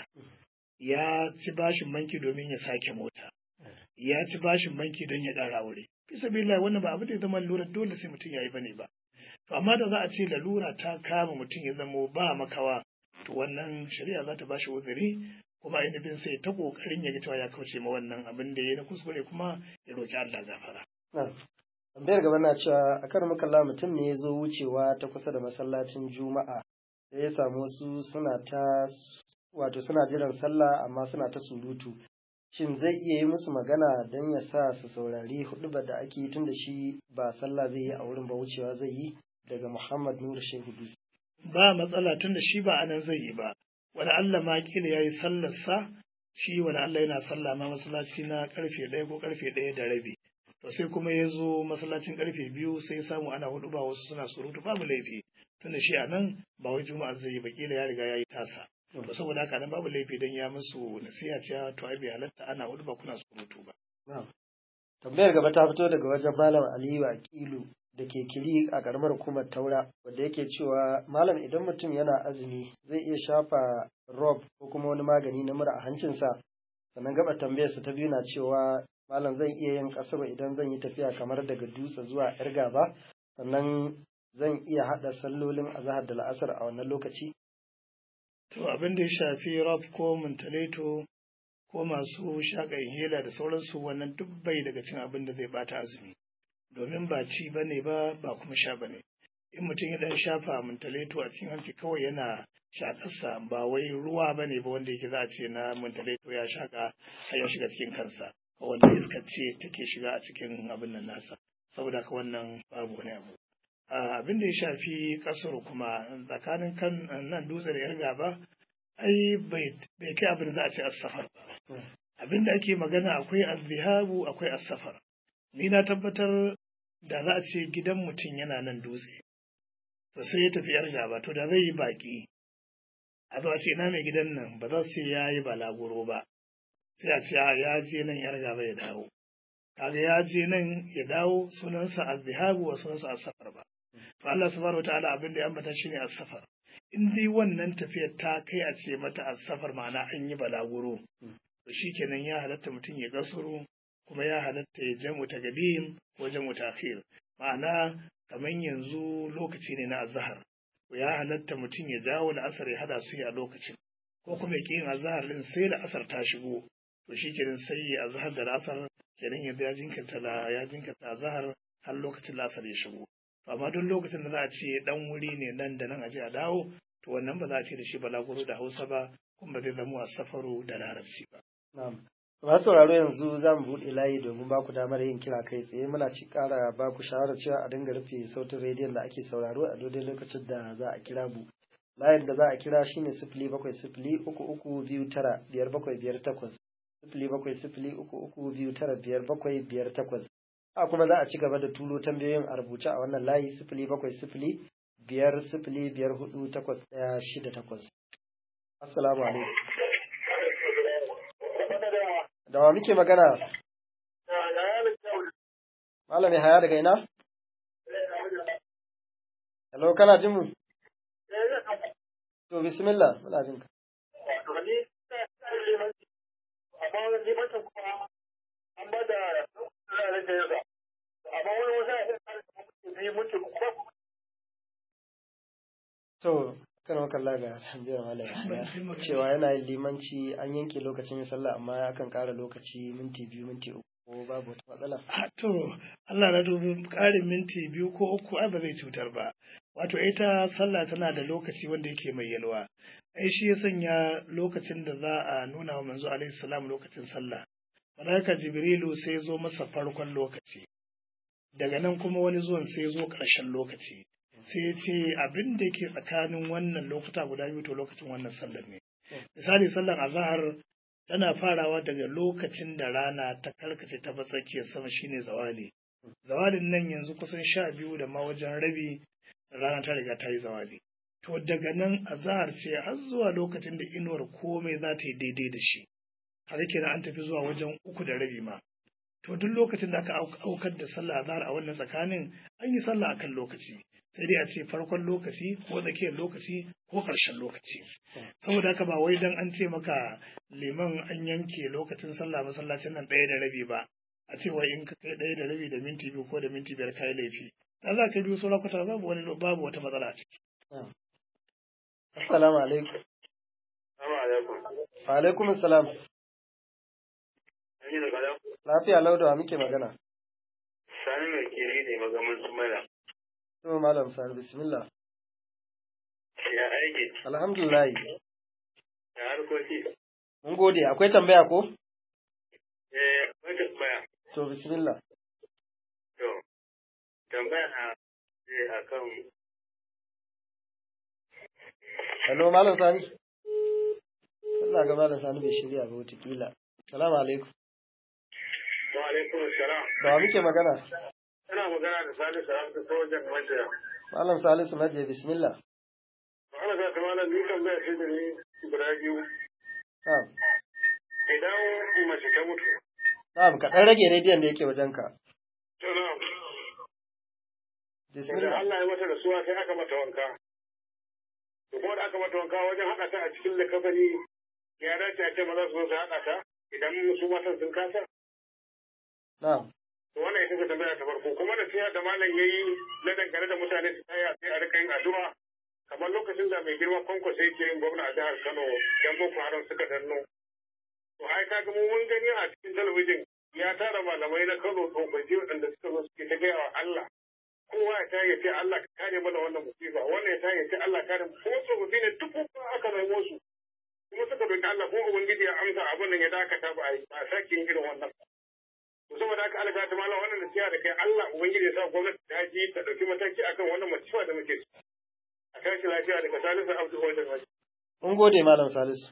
ya ci bashin banki domin ya sake mota ya ci bashin banki don ya ɗara aure bisa billahi wannan ba abu da ya zama lura dole sai mutum ya yi bane ba to amma da za a ce lalura ta kama mutum ya zamo ba makawa to wannan shari'a za ta bashi uzuri kuma ainihin sai ta kokarin ya ga cewa ya kauce ma wannan abin da ya na kuskure kuma ya roki Allah gafara. Tambayar gaba na cewa a kan makalla mutum ne ya zo wucewa ta kusa da masallacin Juma'a da ya samu wasu suna ta wato suna jiran sallah amma suna ta surutu. Shin zai iya yi musu magana don ya sa su saurari huɗubar da ake yi tun da shi ba sallah zai yi a wurin ba wucewa zai yi daga Muhammad Nura Shehu Dutse. Ba matsala tun da shi ba anan zai yi ba. Wani Allah ma kila ya yi sallarsa shi wani Allah yana sallah ma masallaci na karfe ɗaya ko karfe ɗaya da rabi. To sai kuma ya zo masallacin karfe biyu sai samu ana hudu ba wasu suna surutu babu laifi. Tun da shi a nan ba wai juma'a zai yi ba kila ya riga ya yi tasa. To saboda haka nan babu laifi don ya musu nasiha cewa to ai bai halatta ana hudu ba kuna surutu ba. Tambayar gaba ta fito daga wajen Malam Aliyu Aqilu da ke kiri a karamar hukumar taura wadda yake cewa malam idan mutum yana azumi zai iya shafa rob ko kuma wani magani na mura a hancinsa sannan gaba tambayarsa ta biyu na cewa malam zan iya yin kasar idan zan yi tafiya kamar daga dutse zuwa yar gaba sannan zan iya haɗa sallolin azahar da la'asar a wannan lokaci to abin da ya shafi rob ko muntaleto ko masu shaƙa hela da sauransu wannan duk bai daga cin abin da zai bata azumi domin ba ci ba ne ba ba kuma sha ba ne in mutum ya dan shafa mintaleto a cikin hanci kawai yana shakarsa ba wai ruwa ba ne ba wanda yake za a ce na mintaleto ya shaka har ya shiga cikin kansa wanda iskar ce take shiga a cikin abin nan nasa saboda ka wannan babu wani abu abin da ya shafi kasar kuma tsakanin kan nan dutse da yar gaba ai bai kai abin da za a ce as-safar ba abin da ake magana akwai az-zihabu akwai as-safar ni na tabbatar da za a ce gidan mutum yana nan dutse to sai ya tafi yar gaba to da zai yi baki a zo a ce ina mai gidan nan ba za su ce ya yi balaguro ba sai a ce ya je nan yar gaba ya dawo kaga ya je nan ya dawo sunansa az-zihabu wa sunansa as-safar ba to Allah subhanahu wataala abin da ya ambata shine as-safar in dai wannan tafiyar ta kai a ce mata as-safar ma'ana an yi balaguro to shikenan ya halatta mutum ya gasuru kuma ya halatta ya jamu ta gadim ko jamu ta akhir ma'ana kamar yanzu lokaci ne na azhar ya halatta mutum ya dawo da asar ya hada su a lokacin ko kuma ya yin azhar din sai da asar ta shigo to shikenan sai ya azhar da asar kenan yanzu ya jinkirta la ya jinkirta azhar har lokacin lasar ya shigo amma duk lokacin da za a ce dan wuri ne nan da nan a je a dawo to wannan ba za a ce da shi balaguro da Hausa ba kuma ba zai zama a safaru da larabci ba na'am masu sauraro yanzu za mu buɗe layi domin ba ku damar yin kira kai tsaye muna ci ƙara ba ku shawarar cewa a dinga rufe sautin rediyon da ake sauraro a daidai lokacin da za a kira mu layin da za a kira shine sifili bakwai sifili uku uku biyu tara biyar bakwai biyar takwas sifili bakwai sifili uku uku biyu tara biyar bakwai biyar takwas a kuma za a ci gaba da turo tambayoyin a rubuce a wannan layi sifili bakwai sifili biyar sifili biyar hudu takwas ɗaya shida takwas assalamu alaikum da wa muke magana malami haya daga ina hello kana jin mu to bismillah muna jin ka To, kan maka ga tambayar malam cewa yana yin limanci an yanke lokacin sallah amma akan ƙara lokaci minti biyu minti uku ko babu wata matsala. To, Allah na dubi ƙarin minti biyu ko uku ai ba zai cutar ba. Wato ita sallah tana da lokaci wanda yake mai yalwa. Ai shi ya sanya lokacin da za a nuna wa manzo alaihi salam lokacin sallah. Malaika Jibrilu sai zo masa farkon lokaci. Daga nan kuma wani zuwan sai zo ƙarshen lokaci. sai ya ce abin da ke tsakanin wannan lokuta guda biyu to lokacin wannan sallar ne. Misali sallar azahar tana farawa daga lokacin da rana ta karkace ta tsakiyar sama shine zawali. Zawalin nan yanzu kusan sha biyu da ma wajen rabi rana ta riga ta yi zawali. To daga nan azahar ce har zuwa lokacin da inuwar komai za ta yi daidai da shi. Har kenan an tafi zuwa wajen uku da rabi ma. To duk lokacin da aka aukar da sallah azahar a wannan tsakanin an yi sallah akan lokaci. sai dai a ce farkon lokaci ko tsakiyar lokaci ko ƙarshen lokaci saboda haka ba wai dan an ce maka liman an yanke lokacin sallah masallacin nan ɗaya da rabi ba a ce wai in ka kai ɗaya da rabi da minti biyu ko da minti biyar kai laifi da za ka biyu sauran kwata babu wani babu wata matsala a ciki. Assalamu alaikum. Wa alaikum assalam. Lafiya laudawa muke magana. Sani mai kiri ne magamin su mana. To Malam Sani bismillah. Ya aiki. Alhamdulillah. Ya harkoki. Mun gode, akwai tambaya ko? Eh, akwai tambaya. To bismillah. To, tambaya na ce akan Hello Malam Sani. Allah ga Malam Sani bai shirya ba wataƙila. Salamu alaikum. Wa alaikum salam. Da wa muke magana? Ina magana da Sani Sarauta sojan Majiya. Malam Salisu Maje bismillah. Ana ga ta malam ni tambaya ce da ni guda biyu. Na'am. Idan mace ta mutu. Na'am, ka ɗan rage rediyon da yake wajenka. To na. Da Bismillah. Allah ya mata rasuwa sai aka mata wanka. To kuma da aka mata wanka wajen haɗa ta a cikin likafani ya dace a ce maza su zo su haɗa ta idan su matan sun kasa. Na'am. To wannan ita ce tambaya ta farko kuma da siya da malam yayi na dangane da mutane su tsaya sai a rika yin addu'a kamar lokacin da mai girma kwankwaso yake yin gwamna a jihar Kano yan boko haram suka danno. To ai kaga mu mun gani a cikin talabijin ya tara malamai na Kano tsofaffi waɗanda suka zo suke ta gaya wa Allah kowa ya ta ya ce Allah ka kare mana wannan musiba wannan ya ta ya ce Allah kare mu kuma tsofaffi ne duk kuma aka raimo su kuma suka roki Allah ko ubangiji ya amsa abin nan ya dakata ba a sake yin irin wannan to saboda haka Allah ta malam wannan nasiha da kai Allah ubangiji ya sa gwamnati ta ji ta dauki mataki akan wannan musiba da muke a tashi lafiya daga Salisu Abdul Wajid Mun gode Malam Salisu.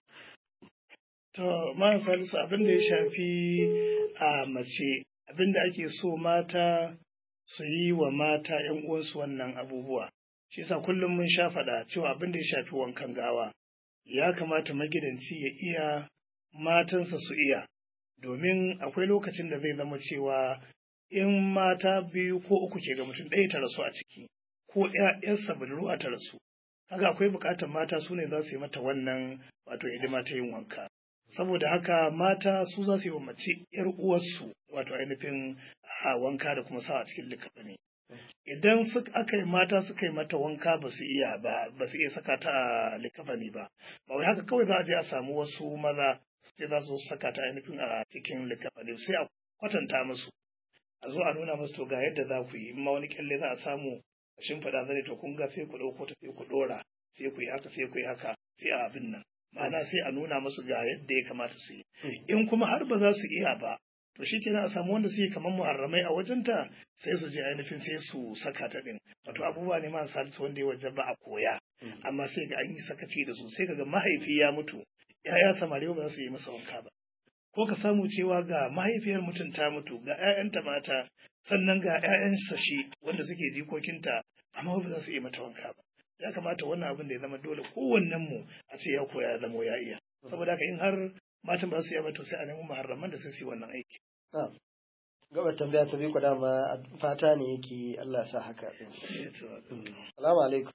To, Malam Salisu abin da ya shafi a mace, abin da ake so mata su yi wa mata ‘yan uwansu wannan abubuwa. Shi yasa kullum mun sha faɗa cewa abin da ya shafi wankan gawa, ya kamata magidanci ya iya matansa su iya, domin akwai lokacin da zai zama cewa in mata biyu ko uku ke ga mutum ɗaya ta rasu a ciki, ko ‘ya'yansa budurwa ta rasu. Kaga akwai buƙatar mata su ne za su yi mata wannan wato hidima ta yin wanka. saboda haka mata su za su yi wa mace ‘yar uwarsu wato ainihin a wanka da kuma sa a cikin likafani. Idan aka yi mata suka yi mata wanka ba su iya ba ba su iya saka ta a likafani ba ba wai haka kawai za a je a samu wasu maza sai za su saka ta ainihin a cikin likafani sai a kwatanta musu a zo a nuna musu to ga yadda za ku yi in ma wani kyalle za a samu a shimfiɗa zane to kun ga sai ku ɗauko ta sai ku ɗora sai ku yi haka sai ku yi haka sai a abin nan ma'ana sai a nuna musu ga yadda ya kamata su yi in kuma har ba za su iya ba to shi kenan a samu wanda suke kamar muharramai a wajenta sai su je ainihin sai su saka ta din wato abubuwa ne masu halittu wanda ya wajen ba a koya amma sai ga an yi sakaci da su sai ga mahaifi ya mutu ya'ya samari ba za su yi masa wanka ba ko ka samu cewa ga mahaifiyar mutum ta mutu ga 'ya'yanta mata sannan ga 'ya'yan sashi wanda suke jikokinta amma ba za su yi mata wanka ba ya kamata wannan abin da ya zama dole kowannen mu a ce ya koya ya zama ya iya saboda haka in har matan ba su iya ba to sai a nemi muharraman da sai su yi wannan aiki Gaba tambaya ta biyu dama fata ne yake Allah sa haka din. Salamu alaikum.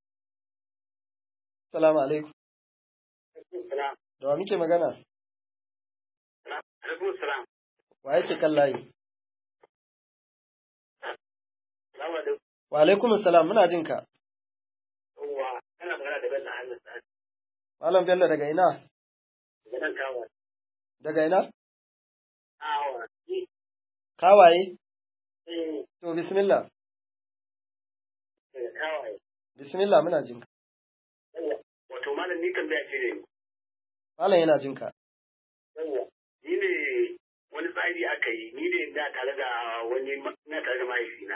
Salamu alaikum. Da wa muke magana? Alaikum salam. Wa yake kan layi? Wa alaikum salam muna jin ka. Yawwa, kana magana da Bello Ahmed Sa'ad. Malam Bello daga ina? Daga nan kawo. Daga ina? Awa. Kawaye? Eh, To bismillah. daga kawaye. Bismillah muna jin ka. Yawwa, wato malam ni tambaya ce ne. Malam yana jin ka. Yawwa, ni ne wani tsari aka yi, ni ne da tare da wani na tare da mahaifina.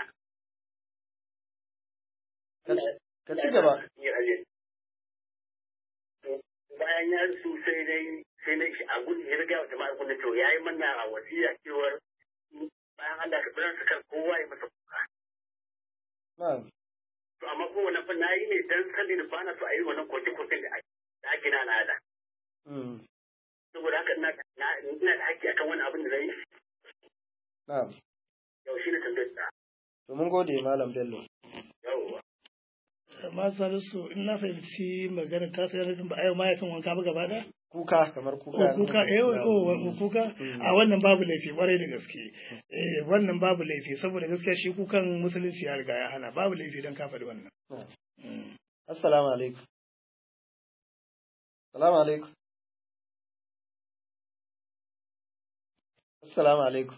Ka ci- Ka ci gaba. Ni aje. Bayan ya su sai dai sai dai a gudu ya riga wa jama'a kun to yayi mana a wasiya cewar bayan Allah ka bar su kan kowa ya masa kuka. Na'am. To amma ko wannan fa nayi ne dan saboda ba na so a yi wannan koke-koken da ake da ake na al'ada. Mm. Saboda haka ina na- ina da haƙƙi akan wani abin da zai yi. Na'am. Yau shi ne tambayar da. To mun gode Malam Bello. Yawwa. amma salisu in na fahimci magana ta sayar da ba a yau mahaifin wanka ba gaba da Kuka kamar kuka. ko kuka eh oh oh, kuka a wannan babu laifi kwarai da gaske eh wannan babu laifi saboda gaskiya shi kukan musulunci ya riga ya hana babu laifi dan ka faɗi wannan Na'am. Mm. Assalamu alaikum. Assalamu alaikum. Assalamu alaikum.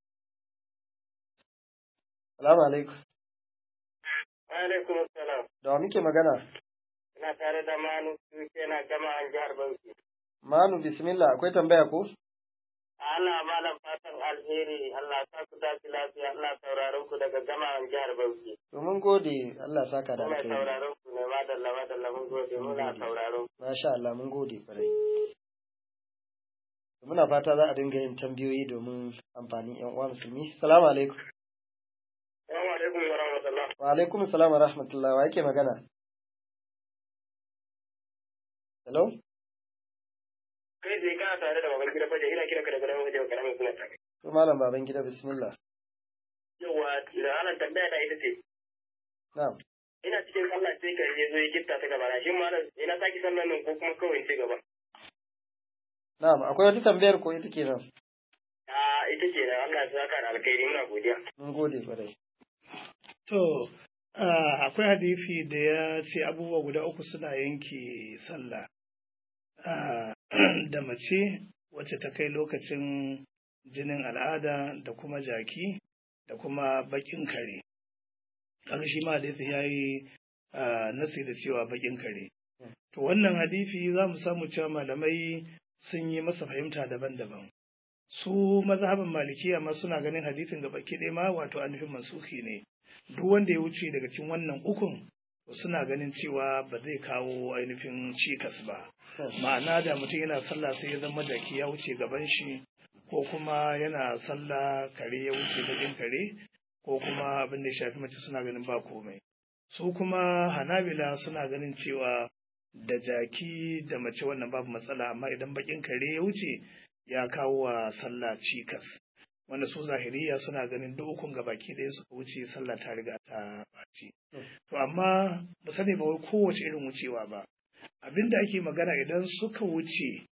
Assalamu alaikum. Alaikum assalam. Da wa muke magana? Ina tare da Manu yana jama'an jihar Bauchi. Manu bismillah akwai tambaya ko? Allah malam fatan alheri Allah sa ku tafi lafiya Allah sauraron ku daga jama'an jihar Bauchi. To mun gode Allah saka da Muna alkhairi. sauraron ku ne madalla madalla mun gode muna sauraron. Masha Allah mun gode kwarai. Muna fata za a dinga yin tambayoyi domin amfanin ƴan uwa musulmi. Assalamu alaikum. Assalamu alaikum wa rahmatullah. Wa alaikum assalam wa rahmatullah. Wa yake magana? Hello? Kai sai kana tare da baban gida faje ina kiranka daga nan wajen karamin suna tare. To malam baban gida bismillah. Yawa da ana tambaya da ita ce Na'am. ina cikin sallah sai ka je zo ya gitta ta gaba na shin malam ina saki sallan nan ko kuma kawai in ci gaba. Na'am, akwai wata tambayar ko ita kenan? A ita ce da Allah ya saka da alkhairi muna godiya. Mun gode kwarai. To, ah, akwai hadisi da ya ce abubuwa guda uku suna yanke sallah. Ah, da mace wacce ta kai lokacin jinin al'ada da kuma jaki da kuma bakin kare. kaga shi ma hadisi yayi nasi da cewa bakin kare to wannan hadisi za mu samu cewa malamai sun yi masa fahimta daban-daban su mazhabin malikiya ma suna ganin hadisin gaba ɗaya ma wato ainihin mansuki ne duk wanda ya wuce daga cikin wannan ukun suna ganin cewa ba zai kawo ainihin cikas ba ma'ana da mutum yana sallah sai ya zama jaki ya wuce gaban shi ko kuma yana sallah kare ya wuce bakin kare ko kuma abin da ya shafi mace suna ganin ba komai su kuma hanabila suna ganin cewa da jaki da mace wannan babu matsala amma idan bakin kare ya wuce ya kawo wa sallah cikas wanda su zahiriya suna ganin duk ukun baki ɗaya suka wuce sallah ta riga ta ɓaci to amma ba sani ba wai kowace irin wucewa ba abinda ake magana idan suka wuce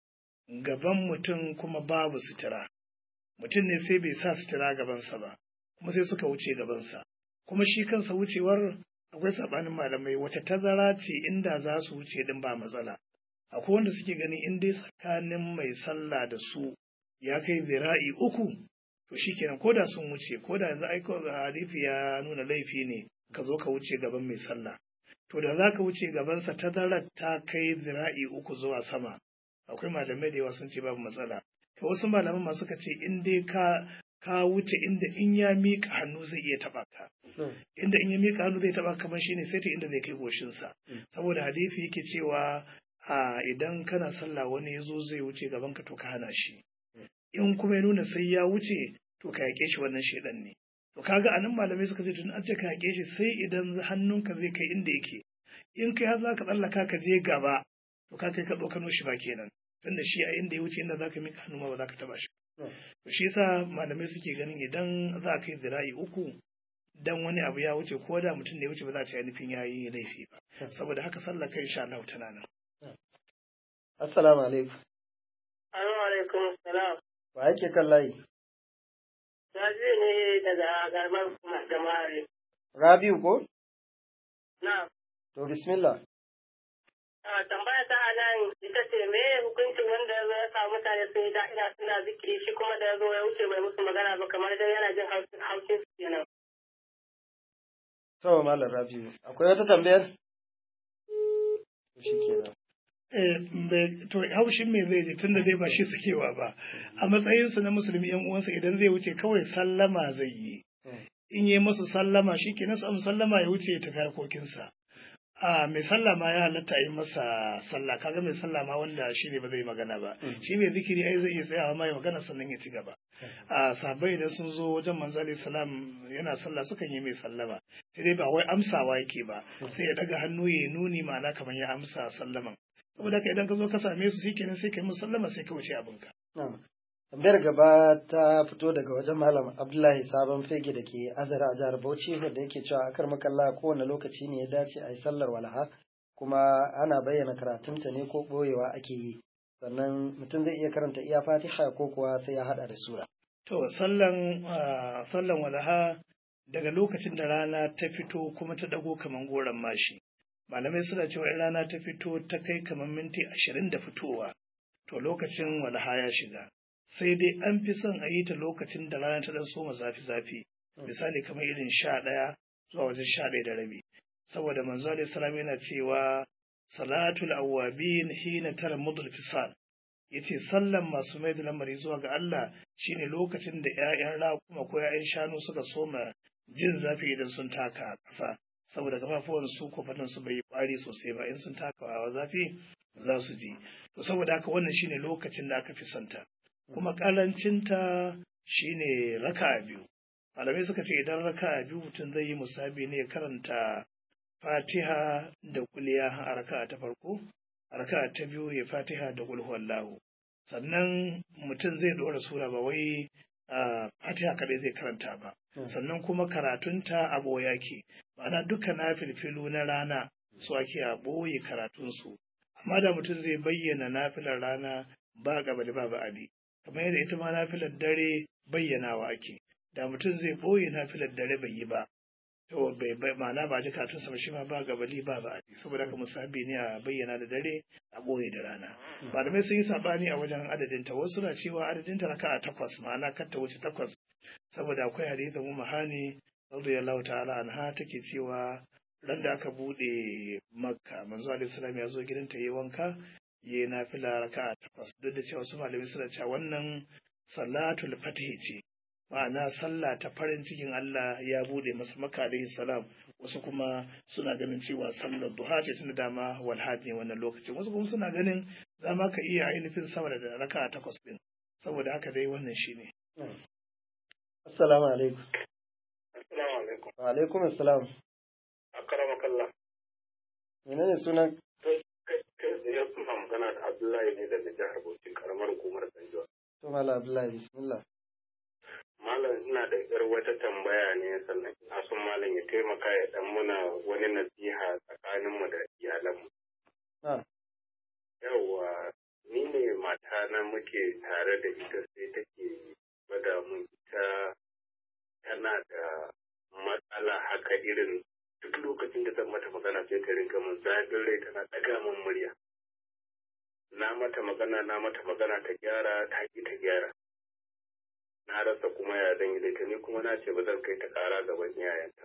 gaban mutum kuma babu sutura mutum ne sai bai sa sutura gabansa ba kuma sai suka wuce gabansa kuma shi kansa wucewar akwai sabanin malamai wata tazara ce inda za su wuce din ba matsala akwai wanda suke ganin in dai tsakanin mai sallah da su ya kai zira'i uku to shikenan ko da sun wuce ko da yanzu aiko hadisi ya nuna laifi ne ka zo ka wuce gaban mai sallah to da za ka wuce gabansa tazarar ta kai zira'i uku zuwa sama akwai malamai da yawa sun ce babu matsala to wasu malaman ma suka ce in dai ka ka wuce inda in ya miƙa hannu zai iya taɓa ka inda in ya miƙa hannu zai taɓa kamar shine sai ta inda zai kai goshinsa saboda hadisi yake cewa a idan kana sallah wani ya zo zai wuce gaban ka to ka hana shi in kuma ya nuna sai ya wuce to ka yaƙe shi wannan shaidan ne to kaga anan malamai suka ce tun an ce ka yaƙe shi sai idan hannunka zai kai inda yake in kai har zaka tsallaka ka je gaba to ka kai ka ɗaukano shi ba kenan tunda shi a inda ya wuce inda zaka miƙa hannu ma ba za ka taɓa shi to shi yasa malamai suke ganin idan za a kai zira'i uku dan wani abu ya wuce ko da mutum da ya wuce ba za a ce nufin ya yi laifi ba saboda haka sallah kai insha Allah tana nan assalamu alaikum assalamu alaikum salam wa yake kan layi Rabi ne daga garbar kuma jama'are. Rabiu ko? Na. To bismillah. tambaya ta a nan ita ce me hukuncin wanda ya zo ya samu mutane sun yi da'ira suna zikiri shi kuma da ya zo ya wuce bai musu magana ba kamar dai yana jin haushin su kenan. To Malam Rabiu, akwai wata tambayar? Shi kenan. to haushin me zai je tun da dai ba shi sakewa ba a matsayinsu na musulmi yan uwansa idan zai wuce kawai sallama zai yi in yi masu sallama shi ke nasu sallama ya wuce ya tafi harkokinsa a mai sallama ya halatta yi masa sallah kaga mai sallama wanda shi ne ba zai magana ba shi mai zikiri ai zai iya tsayawa ma ya magana sannan ya ci gaba a sabai idan sun zo wajen manzo alaihi salam yana sallah sukan yi mai sallama sai dai ba wai amsawa yake ba sai ya daga hannu ya nuni ma'ana kamar ya amsa sallaman saboda ka idan ka zo ka same su shikenan sai ka yi musallama sai ka wuce abinka. Tambayar gaba ta fito daga wajen Malam Abdullahi Sabon Fege da ke Azara a jihar Bauchi wanda yake cewa akar makalla kowane lokaci ne ya dace a yi sallar walaha kuma ana bayyana karatunta ne ko ɓoyewa ake yi sannan mutum zai iya karanta iya fatiha ko kuwa sai ya haɗa da sura. To sallan sallan walaha daga lokacin da rana ta fito kuma ta dago kaman goron mashi. malamai suna cewa in rana ta fito ta kai kamar minti ashirin da fitowa to lokacin walaha ya shiga sai dai an fi son a yi ta lokacin da rana ta dan soma zafi zafi misali kamar irin sha ɗaya zuwa wajen sha ɗaya da rabi saboda manzo alaihi salam yana cewa salatul awwabin hina tara mudul fisal yace sallan masu mai da lamari zuwa ga Allah shine lokacin da ƴaƴan raƙuma ko ƴaƴan shanu suka soma jin zafi idan sun taka ƙasa saboda kafafuwan su kofatan su bai yi kwari sosai ba in sun taka wa zafi za su ji to saboda haka wannan shine lokacin da aka fi santa kuma karancinta shine raka'a biyu malamai suka ce idan raka'a biyu mutum zai yi musabi ne karanta fatiha da kuliya a raka'a ta farko a raka'a ta biyu ya fatiha da kul huwallahu sannan mutum zai dora sura ba wai fatiha kadai zai karanta ba sannan kuma karatunta a boya ke ma'ana duka na filfilu na rana su ake a ɓoye karatunsu amma da mutum zai bayyana nafilar rana ba gaba da ba ba'adi kamar yadda ita ma nafilar dare bayyanawa ake da mutum zai ɓoye nafilar dare bai yi ba to bai ma'ana ba ji karatunsa ba shi ma ba gabali ba ba'adi saboda haka musabi ne a bayyana da dare a ɓoye da rana malamai sun yi saɓani a wajen adadinta wasu na cewa adadinta raka'a takwas ma'ana kar ta wuce takwas saboda akwai hadisin mu mahani radiyallahu ta'ala anha take cewa ran da aka bude makka manzo alaihi salam ya zo gidanta yayi wanka yayi nafila raka'a takwas duk da cewa su malami suna cewa wannan salatul fatih ce ma'ana sallah ta farin cikin Allah ya bude masa makka alaihi salam wasu kuma suna ganin cewa sallar duha ce tun dama walhad ne wannan lokacin wasu kuma suna ganin za ma ka iya ainihin sama da raka'a takwas din saboda haka dai wannan shine assalamu alaikum Assalamu alaikum. wa alaikum assalam Akarama kallah. menene sunan Ya kuma magana da Abdullahi ne daga jihar Bauchi karamar hukumar Sanjo. to malam abdullahi bismillah Malam ina da yar wata tambaya ne sannan ina son malam ya taimaka ya dan muna wani nasiha tsakaninmu da iyalanmu. na Yawwa ni ne mata na muke tare da ita sai take gwada mun ita tana da matsala haka irin duk lokacin da zan mata magana sai ta rinka mun zafin rai tana ɗaga mun murya. Na mata magana na mata magana ta gyara ta ki ta gyara. Na rasa kuma ya zan yi da ita ni kuma na ce ba zan kai ta ƙara gaban iyayenta.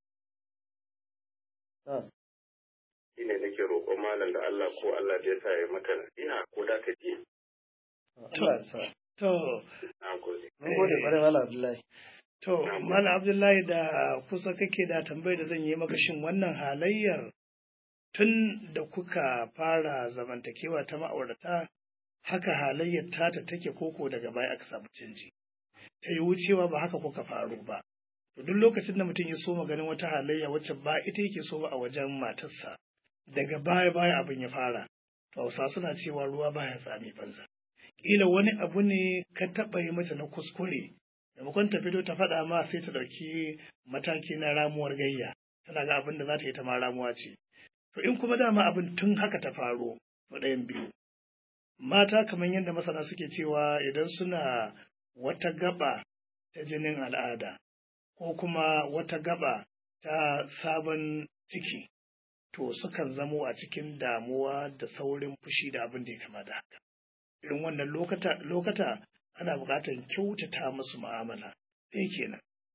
na Shi ne nake roƙon malam da Allah ko Allah da ya sa ya mata nasiha ko da ta ji. Allah ya sa to Na gode. mun gode kwarai malam abdullahi To, Malam Abdullahi da kusa kake da tambayar da zan yi maka shin wannan halayyar tun da kuka fara zamantakewa ta ma'aurata haka halayyar tata take koko daga baya aka samu canji. Ta yi wucewa ba haka kuka faru ba. To duk lokacin da mutum ya so ganin wata halayya wacce ba ita yake so ba a wajen matarsa, daga baya baya abin ya fara. To Hausa suna cewa ruwa baya tsami banza. Kila wani abu ne ka taɓa yi mata na kuskure maimakon ta fito ta faɗa ma sai ta ɗauki mataki na ramuwar gayya tana ga abin da za ta yi ta ma ramuwa ce to in kuma dama abin tun haka ta faro to ɗayan biyu mata kamar yadda masana suke cewa idan suna wata gaba ta jinin al'ada ko kuma wata gaba ta sabon ciki to sukan zamo a cikin damuwa da saurin fushi da abin da ya kama da haka irin wannan lokata lokata ana buƙatar kyautata musu mu'amala ɗaya kenan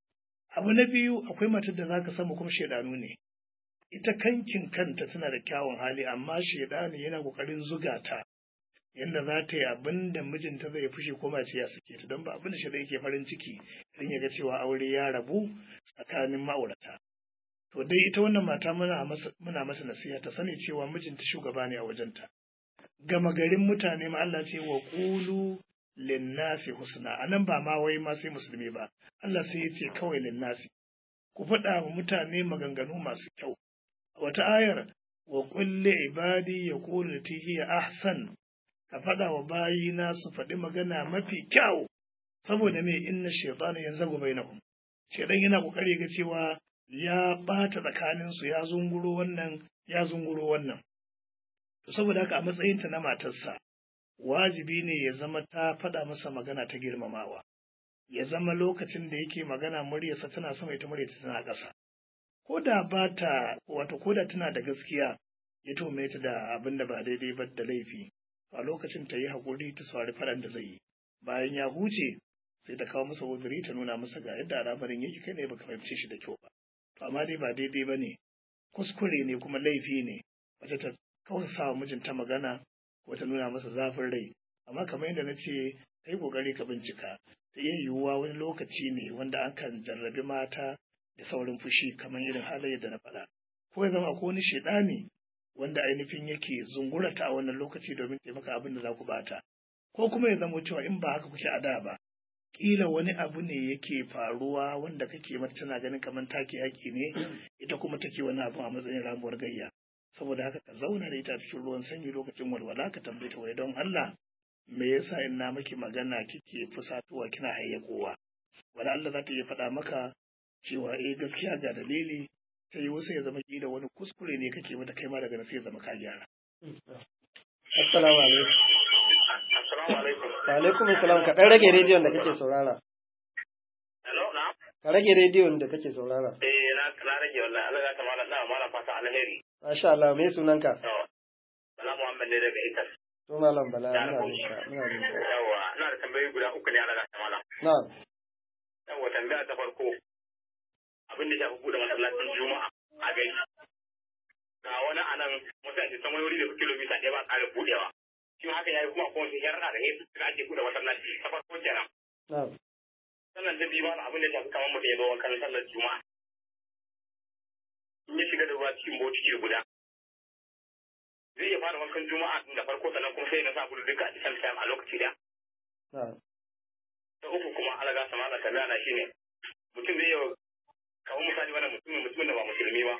abu na biyu akwai matar da zaka samu kuma shaidanu ne ita kankin kanta tana da kyawun hali amma shaidani yana ƙoƙarin zuga ta yadda za ta yi abin da mijinta zai fushi ko ma ce ya sake ta don ba abin da shaidan yake farin ciki idan ya ga cewa aure ya rabu tsakanin ma'aurata to dai ita wannan mata muna masa muna mata nasiha ta sani cewa mijinta shugaba ne a wajenta gama garin mutane ma Allah ce wa qulu linnasi husna anan ba ma wai ma sai musulmi ba Allah sai ya ce kawai linnasi ku faɗa wa mutane maganganu masu kyau a wata ayar wa kulli ibadi yaqulu lati hiya ahsan ka faɗa wa bayina su faɗi magana mafi kyau saboda me inna shaytana yanzagu bainahum shaytan yana kokari ga cewa ya bata tsakanin su ya zunguro wannan ya zunguro wannan to saboda haka a matsayinta na matarsa wajibi ne ya zama ta faɗa masa magana ta girmamawa ya zama lokacin da yake magana muryarsa tana sama ita muryarsa tana ƙasa ko da ba ta wato ko da tana da gaskiya ya tome ta da abin da ba daidai ba da laifi a lokacin ta yi haƙuri ta saurari faɗan da zai yi bayan ya huce sai ta kawo masa uzuri ta nuna masa ga yadda al'amarin yake kai ne baka fahimce shi da kyau ba to amma dai ba daidai ba ne kuskure ne kuma laifi ne wata ta kausa wa mijinta magana ko ta nuna masa zafin rai amma kamar yadda na ce ka yi ƙoƙari ka bincika ta iya yiwuwa wani lokaci ne wanda an kan jarrabi mata da saurin fushi kamar irin halayyar da na faɗa ko ya zama ko wani shaidani wanda ainihin yake zungurata a wannan lokaci domin taimaka abin da za ku bata ko kuma ya zama cewa in ba haka kuke a da ba kila wani abu ne yake faruwa wanda kake mata tana ganin kamar take haƙi ne ita kuma take wani abu a matsayin ramuwar gayya saboda haka ka zauna da ita cikin ruwan sanyi lokacin walwala ka tambaye ta wai don Allah me yasa in na miki magana kike fusatuwa kina hayyakowa wala Allah za ta iya faɗa maka cewa eh gaskiya ga dalili ta yi wasu ya zama kila wani kuskure ne kake mata kai ma daga sai ya zama ka gyara assalamu alaikum Assalamu alaikum. wa alaikum assalam ka dan rage rediyon da kake saurara Hello, na? ka rage rediyon da kake saurara Eh, na na rage wallahi. Allah ya ta malam na malam fata alheri. masha Allah me sunanka To, Bala Muhammad ne daga Itas. to malam bala muna jin ka muna jin ka Yawwa, ina da tambayoyi guda uku ne Allah ya ta malam. na'am Yawwa, tambaya ta farko. A abin da shafi buɗe masallacin juma'a a gari ga wani a nan mutane san wani wuri da kilomita ɗaya ba ƙara buɗewa shi haka ya yi kuma kuma shi yarda da yesu suka ake buɗe masallaci ta farko kenan na'am sannan da biyu ma abin da shafi kamar mutum ya zo wankan sallar juma'a in ya shiga da ruwa cikin botiki guda zai iya fara wankan juma'a da farko sannan kuma sai na sa gudu duka a cikin time a lokaci da na'am ta uku kuma alaga sama da kaza na shine mutum zai yi kamar misali wannan mutumin mutumin da ba musulmi ba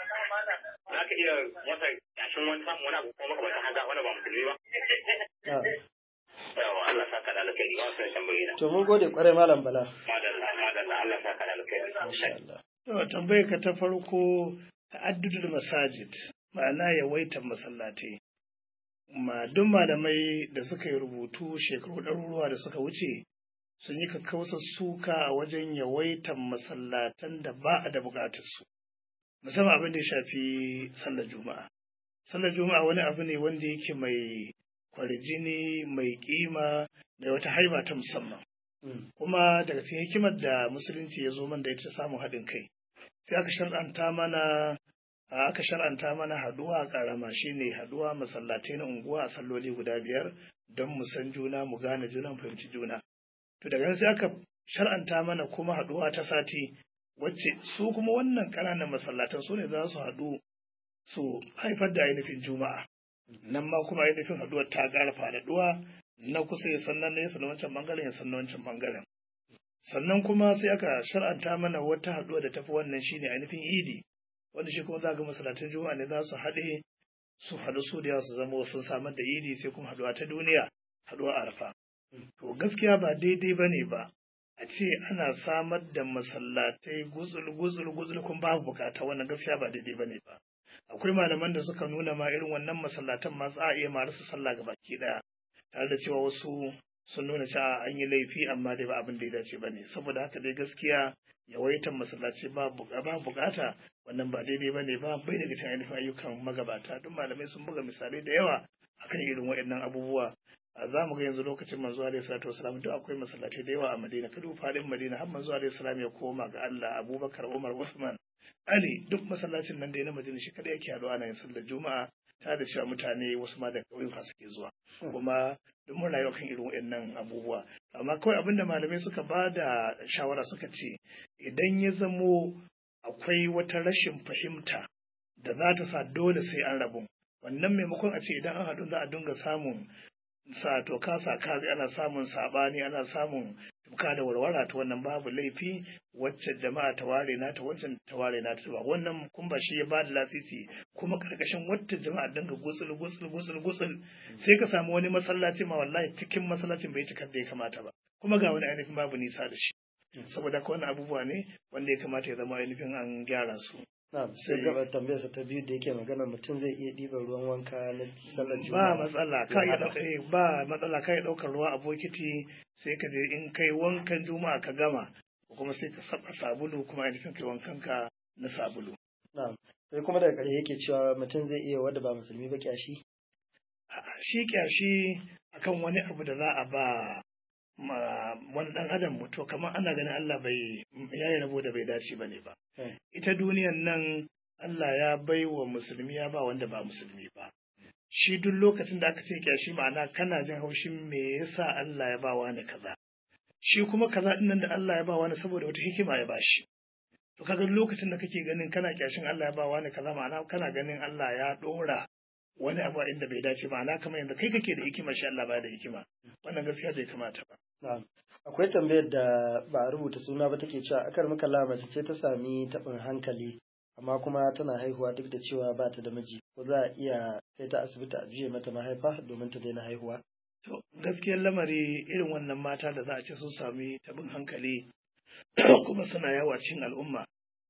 za ka iya masa yashin wani samun wani abu kuma maka haka wani ba musulmi ba na'am yawa Allah saka da alkhairi ba su tambayi na to mun gode kwarai malam bala madalla madalla Allah saka da alkhairi insha Allah To tambayar ka ta farko ta'addudul masajid ma'ana yawaitar masallatai. Ma duk malamai da suka yi rubutu shekaru ɗaruruwa da suka wuce sun yi kakkausar suka a wajen yawaitar masallatan da ba a da buƙatar su. Musamman abin da ya shafi sallar juma'a. Sallar juma'a wani abu ne wanda yake mai kwarjini, mai kima, da wata haiba ta musamman. Mm. kuma daga cikin hikimar da musulunci ya zo man da ita samun haɗin kai sai aka shar'anta mana a aka shar'anta mana haduwa karama shine haduwa masallatai na unguwa a salloli guda biyar don mu san juna mu gane juna mu fahimci juna to daga nan sai aka shar'anta mana kuma haduwa ta sati wacce su kuma wannan ƙananan masallatan su ne za su haɗu su haifar da ainihin juma'a nan ma kuma ainihin haduwar ta ƙara faɗaɗuwa na kusa ya san na nesa na wancan bangaren ya san na wancan bangaren sannan kuma sai aka shar'anta mana wata haɗuwa da tafi wannan shine ainihin idi wanda shi kuma za ga masallatan juma'a ne za su haɗe su haɗu su da yawa su zama sun samar da idi sai kuma haɗuwa ta duniya haɗuwa arafa to gaskiya ba daidai ba ne ba a ce ana samar da masallatai guzul guzul guzul kun babu bukata wannan gaskiya ba daidai ba ne ba akwai malaman da suka nuna ma irin wannan masallatan ma za a iya ma rasa sallah ga baki daya tare da cewa wasu sun nuna cewa an yi laifi amma dai ba abin da ya dace ba ne saboda haka dai gaskiya yawaitan masallaci ba ba bukata wannan ba daidai ba ne ba bai daga cikin ainihin ayyukan magabata duk malamai sun buga misalai da yawa akan irin waɗannan abubuwa za mu ga yanzu lokacin manzo alaihi salatu wasalam duk akwai masallatai da yawa a Madina kadu fadin Madina har manzo alaihi salam ya koma ga Allah Abubakar Umar Usman Ali duk masallacin nan da na Madina shi kada yake haɗuwa ana yin sallar Juma'a ta da cewa mutane wasu ma da ƙauyuka suke zuwa kuma duk mun rayuwa kan irin waɗannan abubuwa amma kawai abinda malamai suka ba da shawara suka ce idan ya zamo akwai wata rashin fahimta da za ta sa dole sai an rabu wannan maimakon a ce idan an haɗu za a dinga samun sa to kasa kazi ana samun sabani ana samun tuka da warwara ta wannan babu laifi wacce jama'a ta ware na ta wancan ta ware na ta ba wannan kun ba shi ya ba da lasisi kuma karkashin wata jama'a dinga gutsul gutsul gutsul gutsul sai ka samu wani masallaci ma wallahi cikin masallacin bai cikar da ya kamata ba kuma ga wani ainihin babu nisa da shi saboda ka wannan abubuwa ne wanda ya kamata ya zama ainihin an gyara su Na'am, sai gaba tambayar sa ta biyu da yake magana mutum zai iya ɗiban ruwan wanka na sallar ba juma'a. matsala ka iya ɗaukar ba matsala ka iya ɗaukar ruwa a bokiti sai ka je in kai wankan juma'a ka gama kuma sai ka saba sabulu kuma ainihin kai wankan ka na sabulu Na'am. Sai kuma daga ƙarshe yake cewa mutum zai iya wanda ba musulmi ba kyashi. A'a, shi kyashi akan wani abu da za a ba ma wani ɗan adam to kamar ana ganin Allah bai ya yi rabo da bai dace ba ne ba Hmm. ita duniyan nan Allah ya bai wa musulmi ya ba wanda ba musulmi ba shi duk lokacin da aka ce kyashi ma'ana kana jin haushin me yasa Allah ya ba wani kaza shi kuma kaza din nan da Allah ya ba wani saboda wata hikima ya bashi to kaga lokacin da kake ganin kana kyashin Allah ya ba wani kaza ma'ana kana ganin Allah ya dora wani abu a inda bai dace ma'ana kamar yadda kai kake da hikima shi Allah ba da hikima wannan gaskiya bai kamata ba Na'am. Akwai tambayar da ba a rubuta suna ba take cewa akar maka mace ce ta sami taɓin hankali amma kuma tana haihuwa duk da cewa ba ta da miji ko za a iya kai ta asibiti a juye mata mahaifa domin ta daina haihuwa. To, gaskiyar lamari irin wannan mata da za a ce sun sami tabin hankali kuma suna yawa cikin al'umma.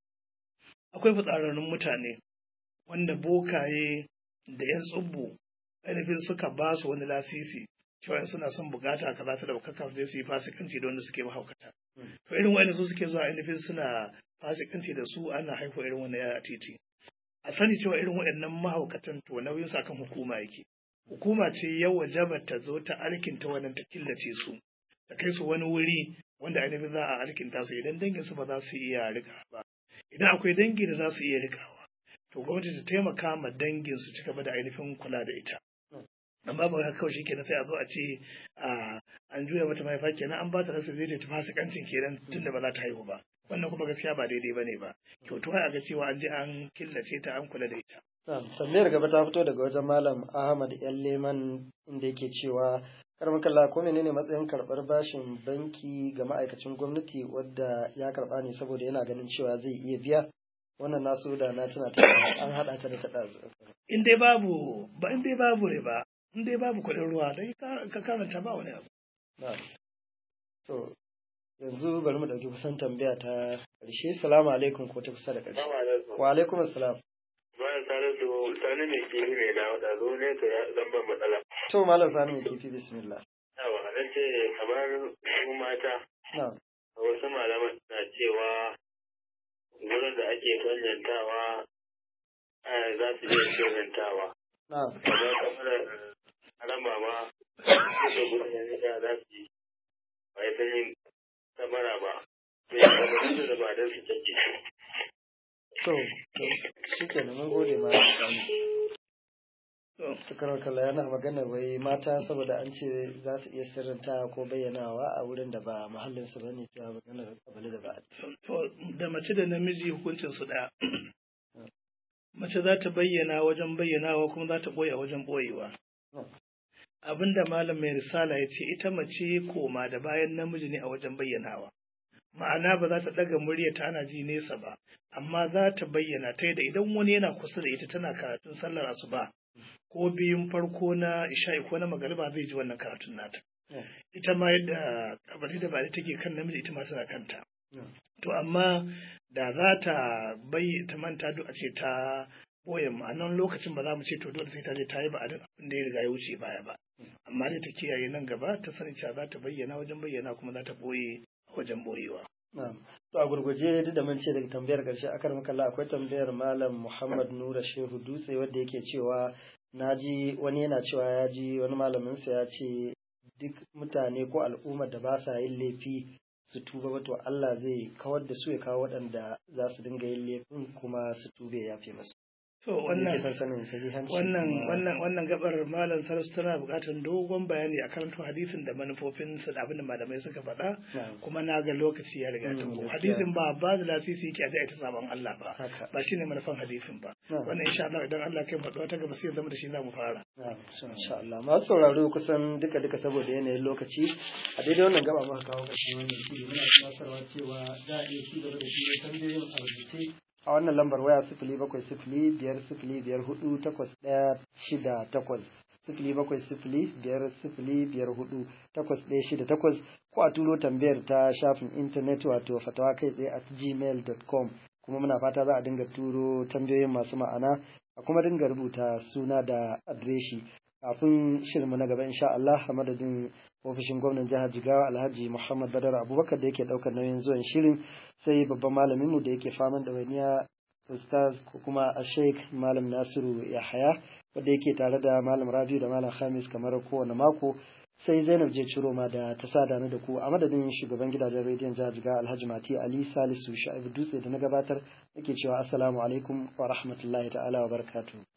Akwai fitsararrun mutane wanda bokaye da ‘yan tsubbu ainihin suka ba su wani lasisi cewa in suna son bukata kaza ta daukaka su je su yi fasikanci da wanda suke mahaukata. To irin wa'anda su suke zuwa ainihin suna fasikanci da su ana haihuwa irin wannan yaya a titi. A sani cewa irin waɗannan mahaukatan to nauyin sa kan hukuma yake. hukuma ce yau wajaba ta zo ta alkinta wannan ta killace su ta kai su wani wuri wanda ainihin za a alkinta su idan dangin su ba za su iya rika ba idan akwai dangi da za su iya rikawa to gwamnati ta taimaka ma dangin su ci gaba da ainihin kula da ita amma ba haka kawai shikenan sai a zo a ce a an juya mata mahaifa kenan an ba ta rasa zai ta fasikancin kenan tunda ba za ta haihu ba wannan kuma gaskiya ba daidai bane ba kyautu a ga cewa an je an killace ta an kula da ita tambayar gaba ta fito daga wajen malam ahmad yan leman inda yake cewa karamin kalla ko menene matsayin karɓar bashin banki ga ma'aikacin gwamnati wadda ya karɓa ne saboda yana ganin cewa zai iya biya wannan nasu da na tuna ta an haɗa ta da ta ɗazu in dai babu ba in dai babu riba in dai babu kuɗin ruwa dai ka karanta ba wani abu to yanzu bari mu ɗauki kusan tambaya ta ƙarshe salamu alaikum ko ta kusa da ƙarshe wa alaikum assalam bayan tare da sani mai kifi mai da wada zo ne ta zan ban matsala to malam sani mai kifi bismillah yawa nan ce kamar su mata na'am wasu malaman na cewa wurin da ake kwanyantawa za su iya sirrantawa na'am kamar kamar harama ma da gudun da za su yi ba ya san yin samara ba sai da ba don su canji to to shikenan mun gode ma Tukarar kalla yana magana wai mata saboda an ce za su iya sirrinta ko bayyanawa a wurin da ba muhallin su bane cewa maganar kabali da ba to da mace da namiji hukuncin su ɗaya mace za ta bayyana wajen bayyanawa kuma za ta ɓoye a wajen ɓoyewa abinda malam mai risala ya ce ita mace koma da bayan namiji ne a wajen bayyanawa ma'ana ba za ta ɗaga murya ta ana ji nesa ba amma za ta bayyana ta da idan wani yana kusa da ita tana karatun sallar asuba ko biyun farko na isha'i ko na magariba zai ji wannan karatun nata ita ma yadda kabari da bari take kan namiji ita ma tana kanta to amma da za ta bai ta manta duk a ce ta boye ma'anan lokacin ba za mu ce to dole sai ta je ta yi ba abin da ya riga ya wuce baya ba amma dai ta kiyaye nan gaba ta sani cewa za ta bayyana wajen bayyana kuma za ta boye wajen boyewa Na'am. To a gurguje duk da mun ce daga tambayar ƙarshe akan makalla akwai tambayar Malam Muhammad Nura Shehu Dutse wanda yake cewa naji wani yana cewa ya ji wani malaminsa ya ce duk mutane ko al'ummar da ba sa yin laifi su tuba ba to Allah zai kawar da su ya kawo waɗanda za su dinga yin laifin kuma su tube ya fi masu. to wannan Yake son sanin sahihanci wannan kuma- wannan wannan gabar malam sarasu tana buƙatar dogon bayani a karanto hadisin da manufofin su da abin da malamai suka faɗa Na'am. kuma na ga lokaci ya riga ta Mm, ko gaskiya. hadisin ba ba da lasisi yake a ji a ta sabon Allah ba Haka. ba shine manufan hadisin ba Na'am. wannan insha Allah idan Allah kai faɗuwa ta gaba sai ya zama da shi za mu fara Na'am, insha Allah. Masu sauraro kusan duka duka saboda yanayin lokaci a daidai wannan gaba muka kawo ƙarshen wannan shiri muna tunatarwa cewa za a iya ci gaba da shi tambayoyin a rubuce a wannan lambar waya sifili bakwai sifili biyar sifili biyar hudu takwas ɗaya shida takwas sifili bakwai sifili biyar sifili biyar hudu takwas ɗaya shida takwas ko a turo tambayar ta shafin intanet wato fatawa kai tsaye at gmail.com kuma muna fata za a dinga turo tambayoyin masu ma'ana a kuma dinga rubuta suna da adireshi kafin shirinmu na gaba insha Allah a madadin ofishin gwamnan jihar Jigawa Alhaji Muhammad Badar Abubakar da yake daukar nauyin zuwan shirin sai babban malamin mu da yake faman da waniya Ustaz ko kuma a Sheikh Malam Nasiru Yahaya wanda yake tare da Malam Rabiu da Malam Khamis kamar kowane mako sai Zainab je ciro ma da ta sada ni da ku a madadin shugaban gidajen rediyon jihar Jigawa Alhaji Mati Ali Salisu Sha'ibu Dutse da na gabatar nake cewa assalamu alaikum wa rahmatullahi ta'ala wa barakatuh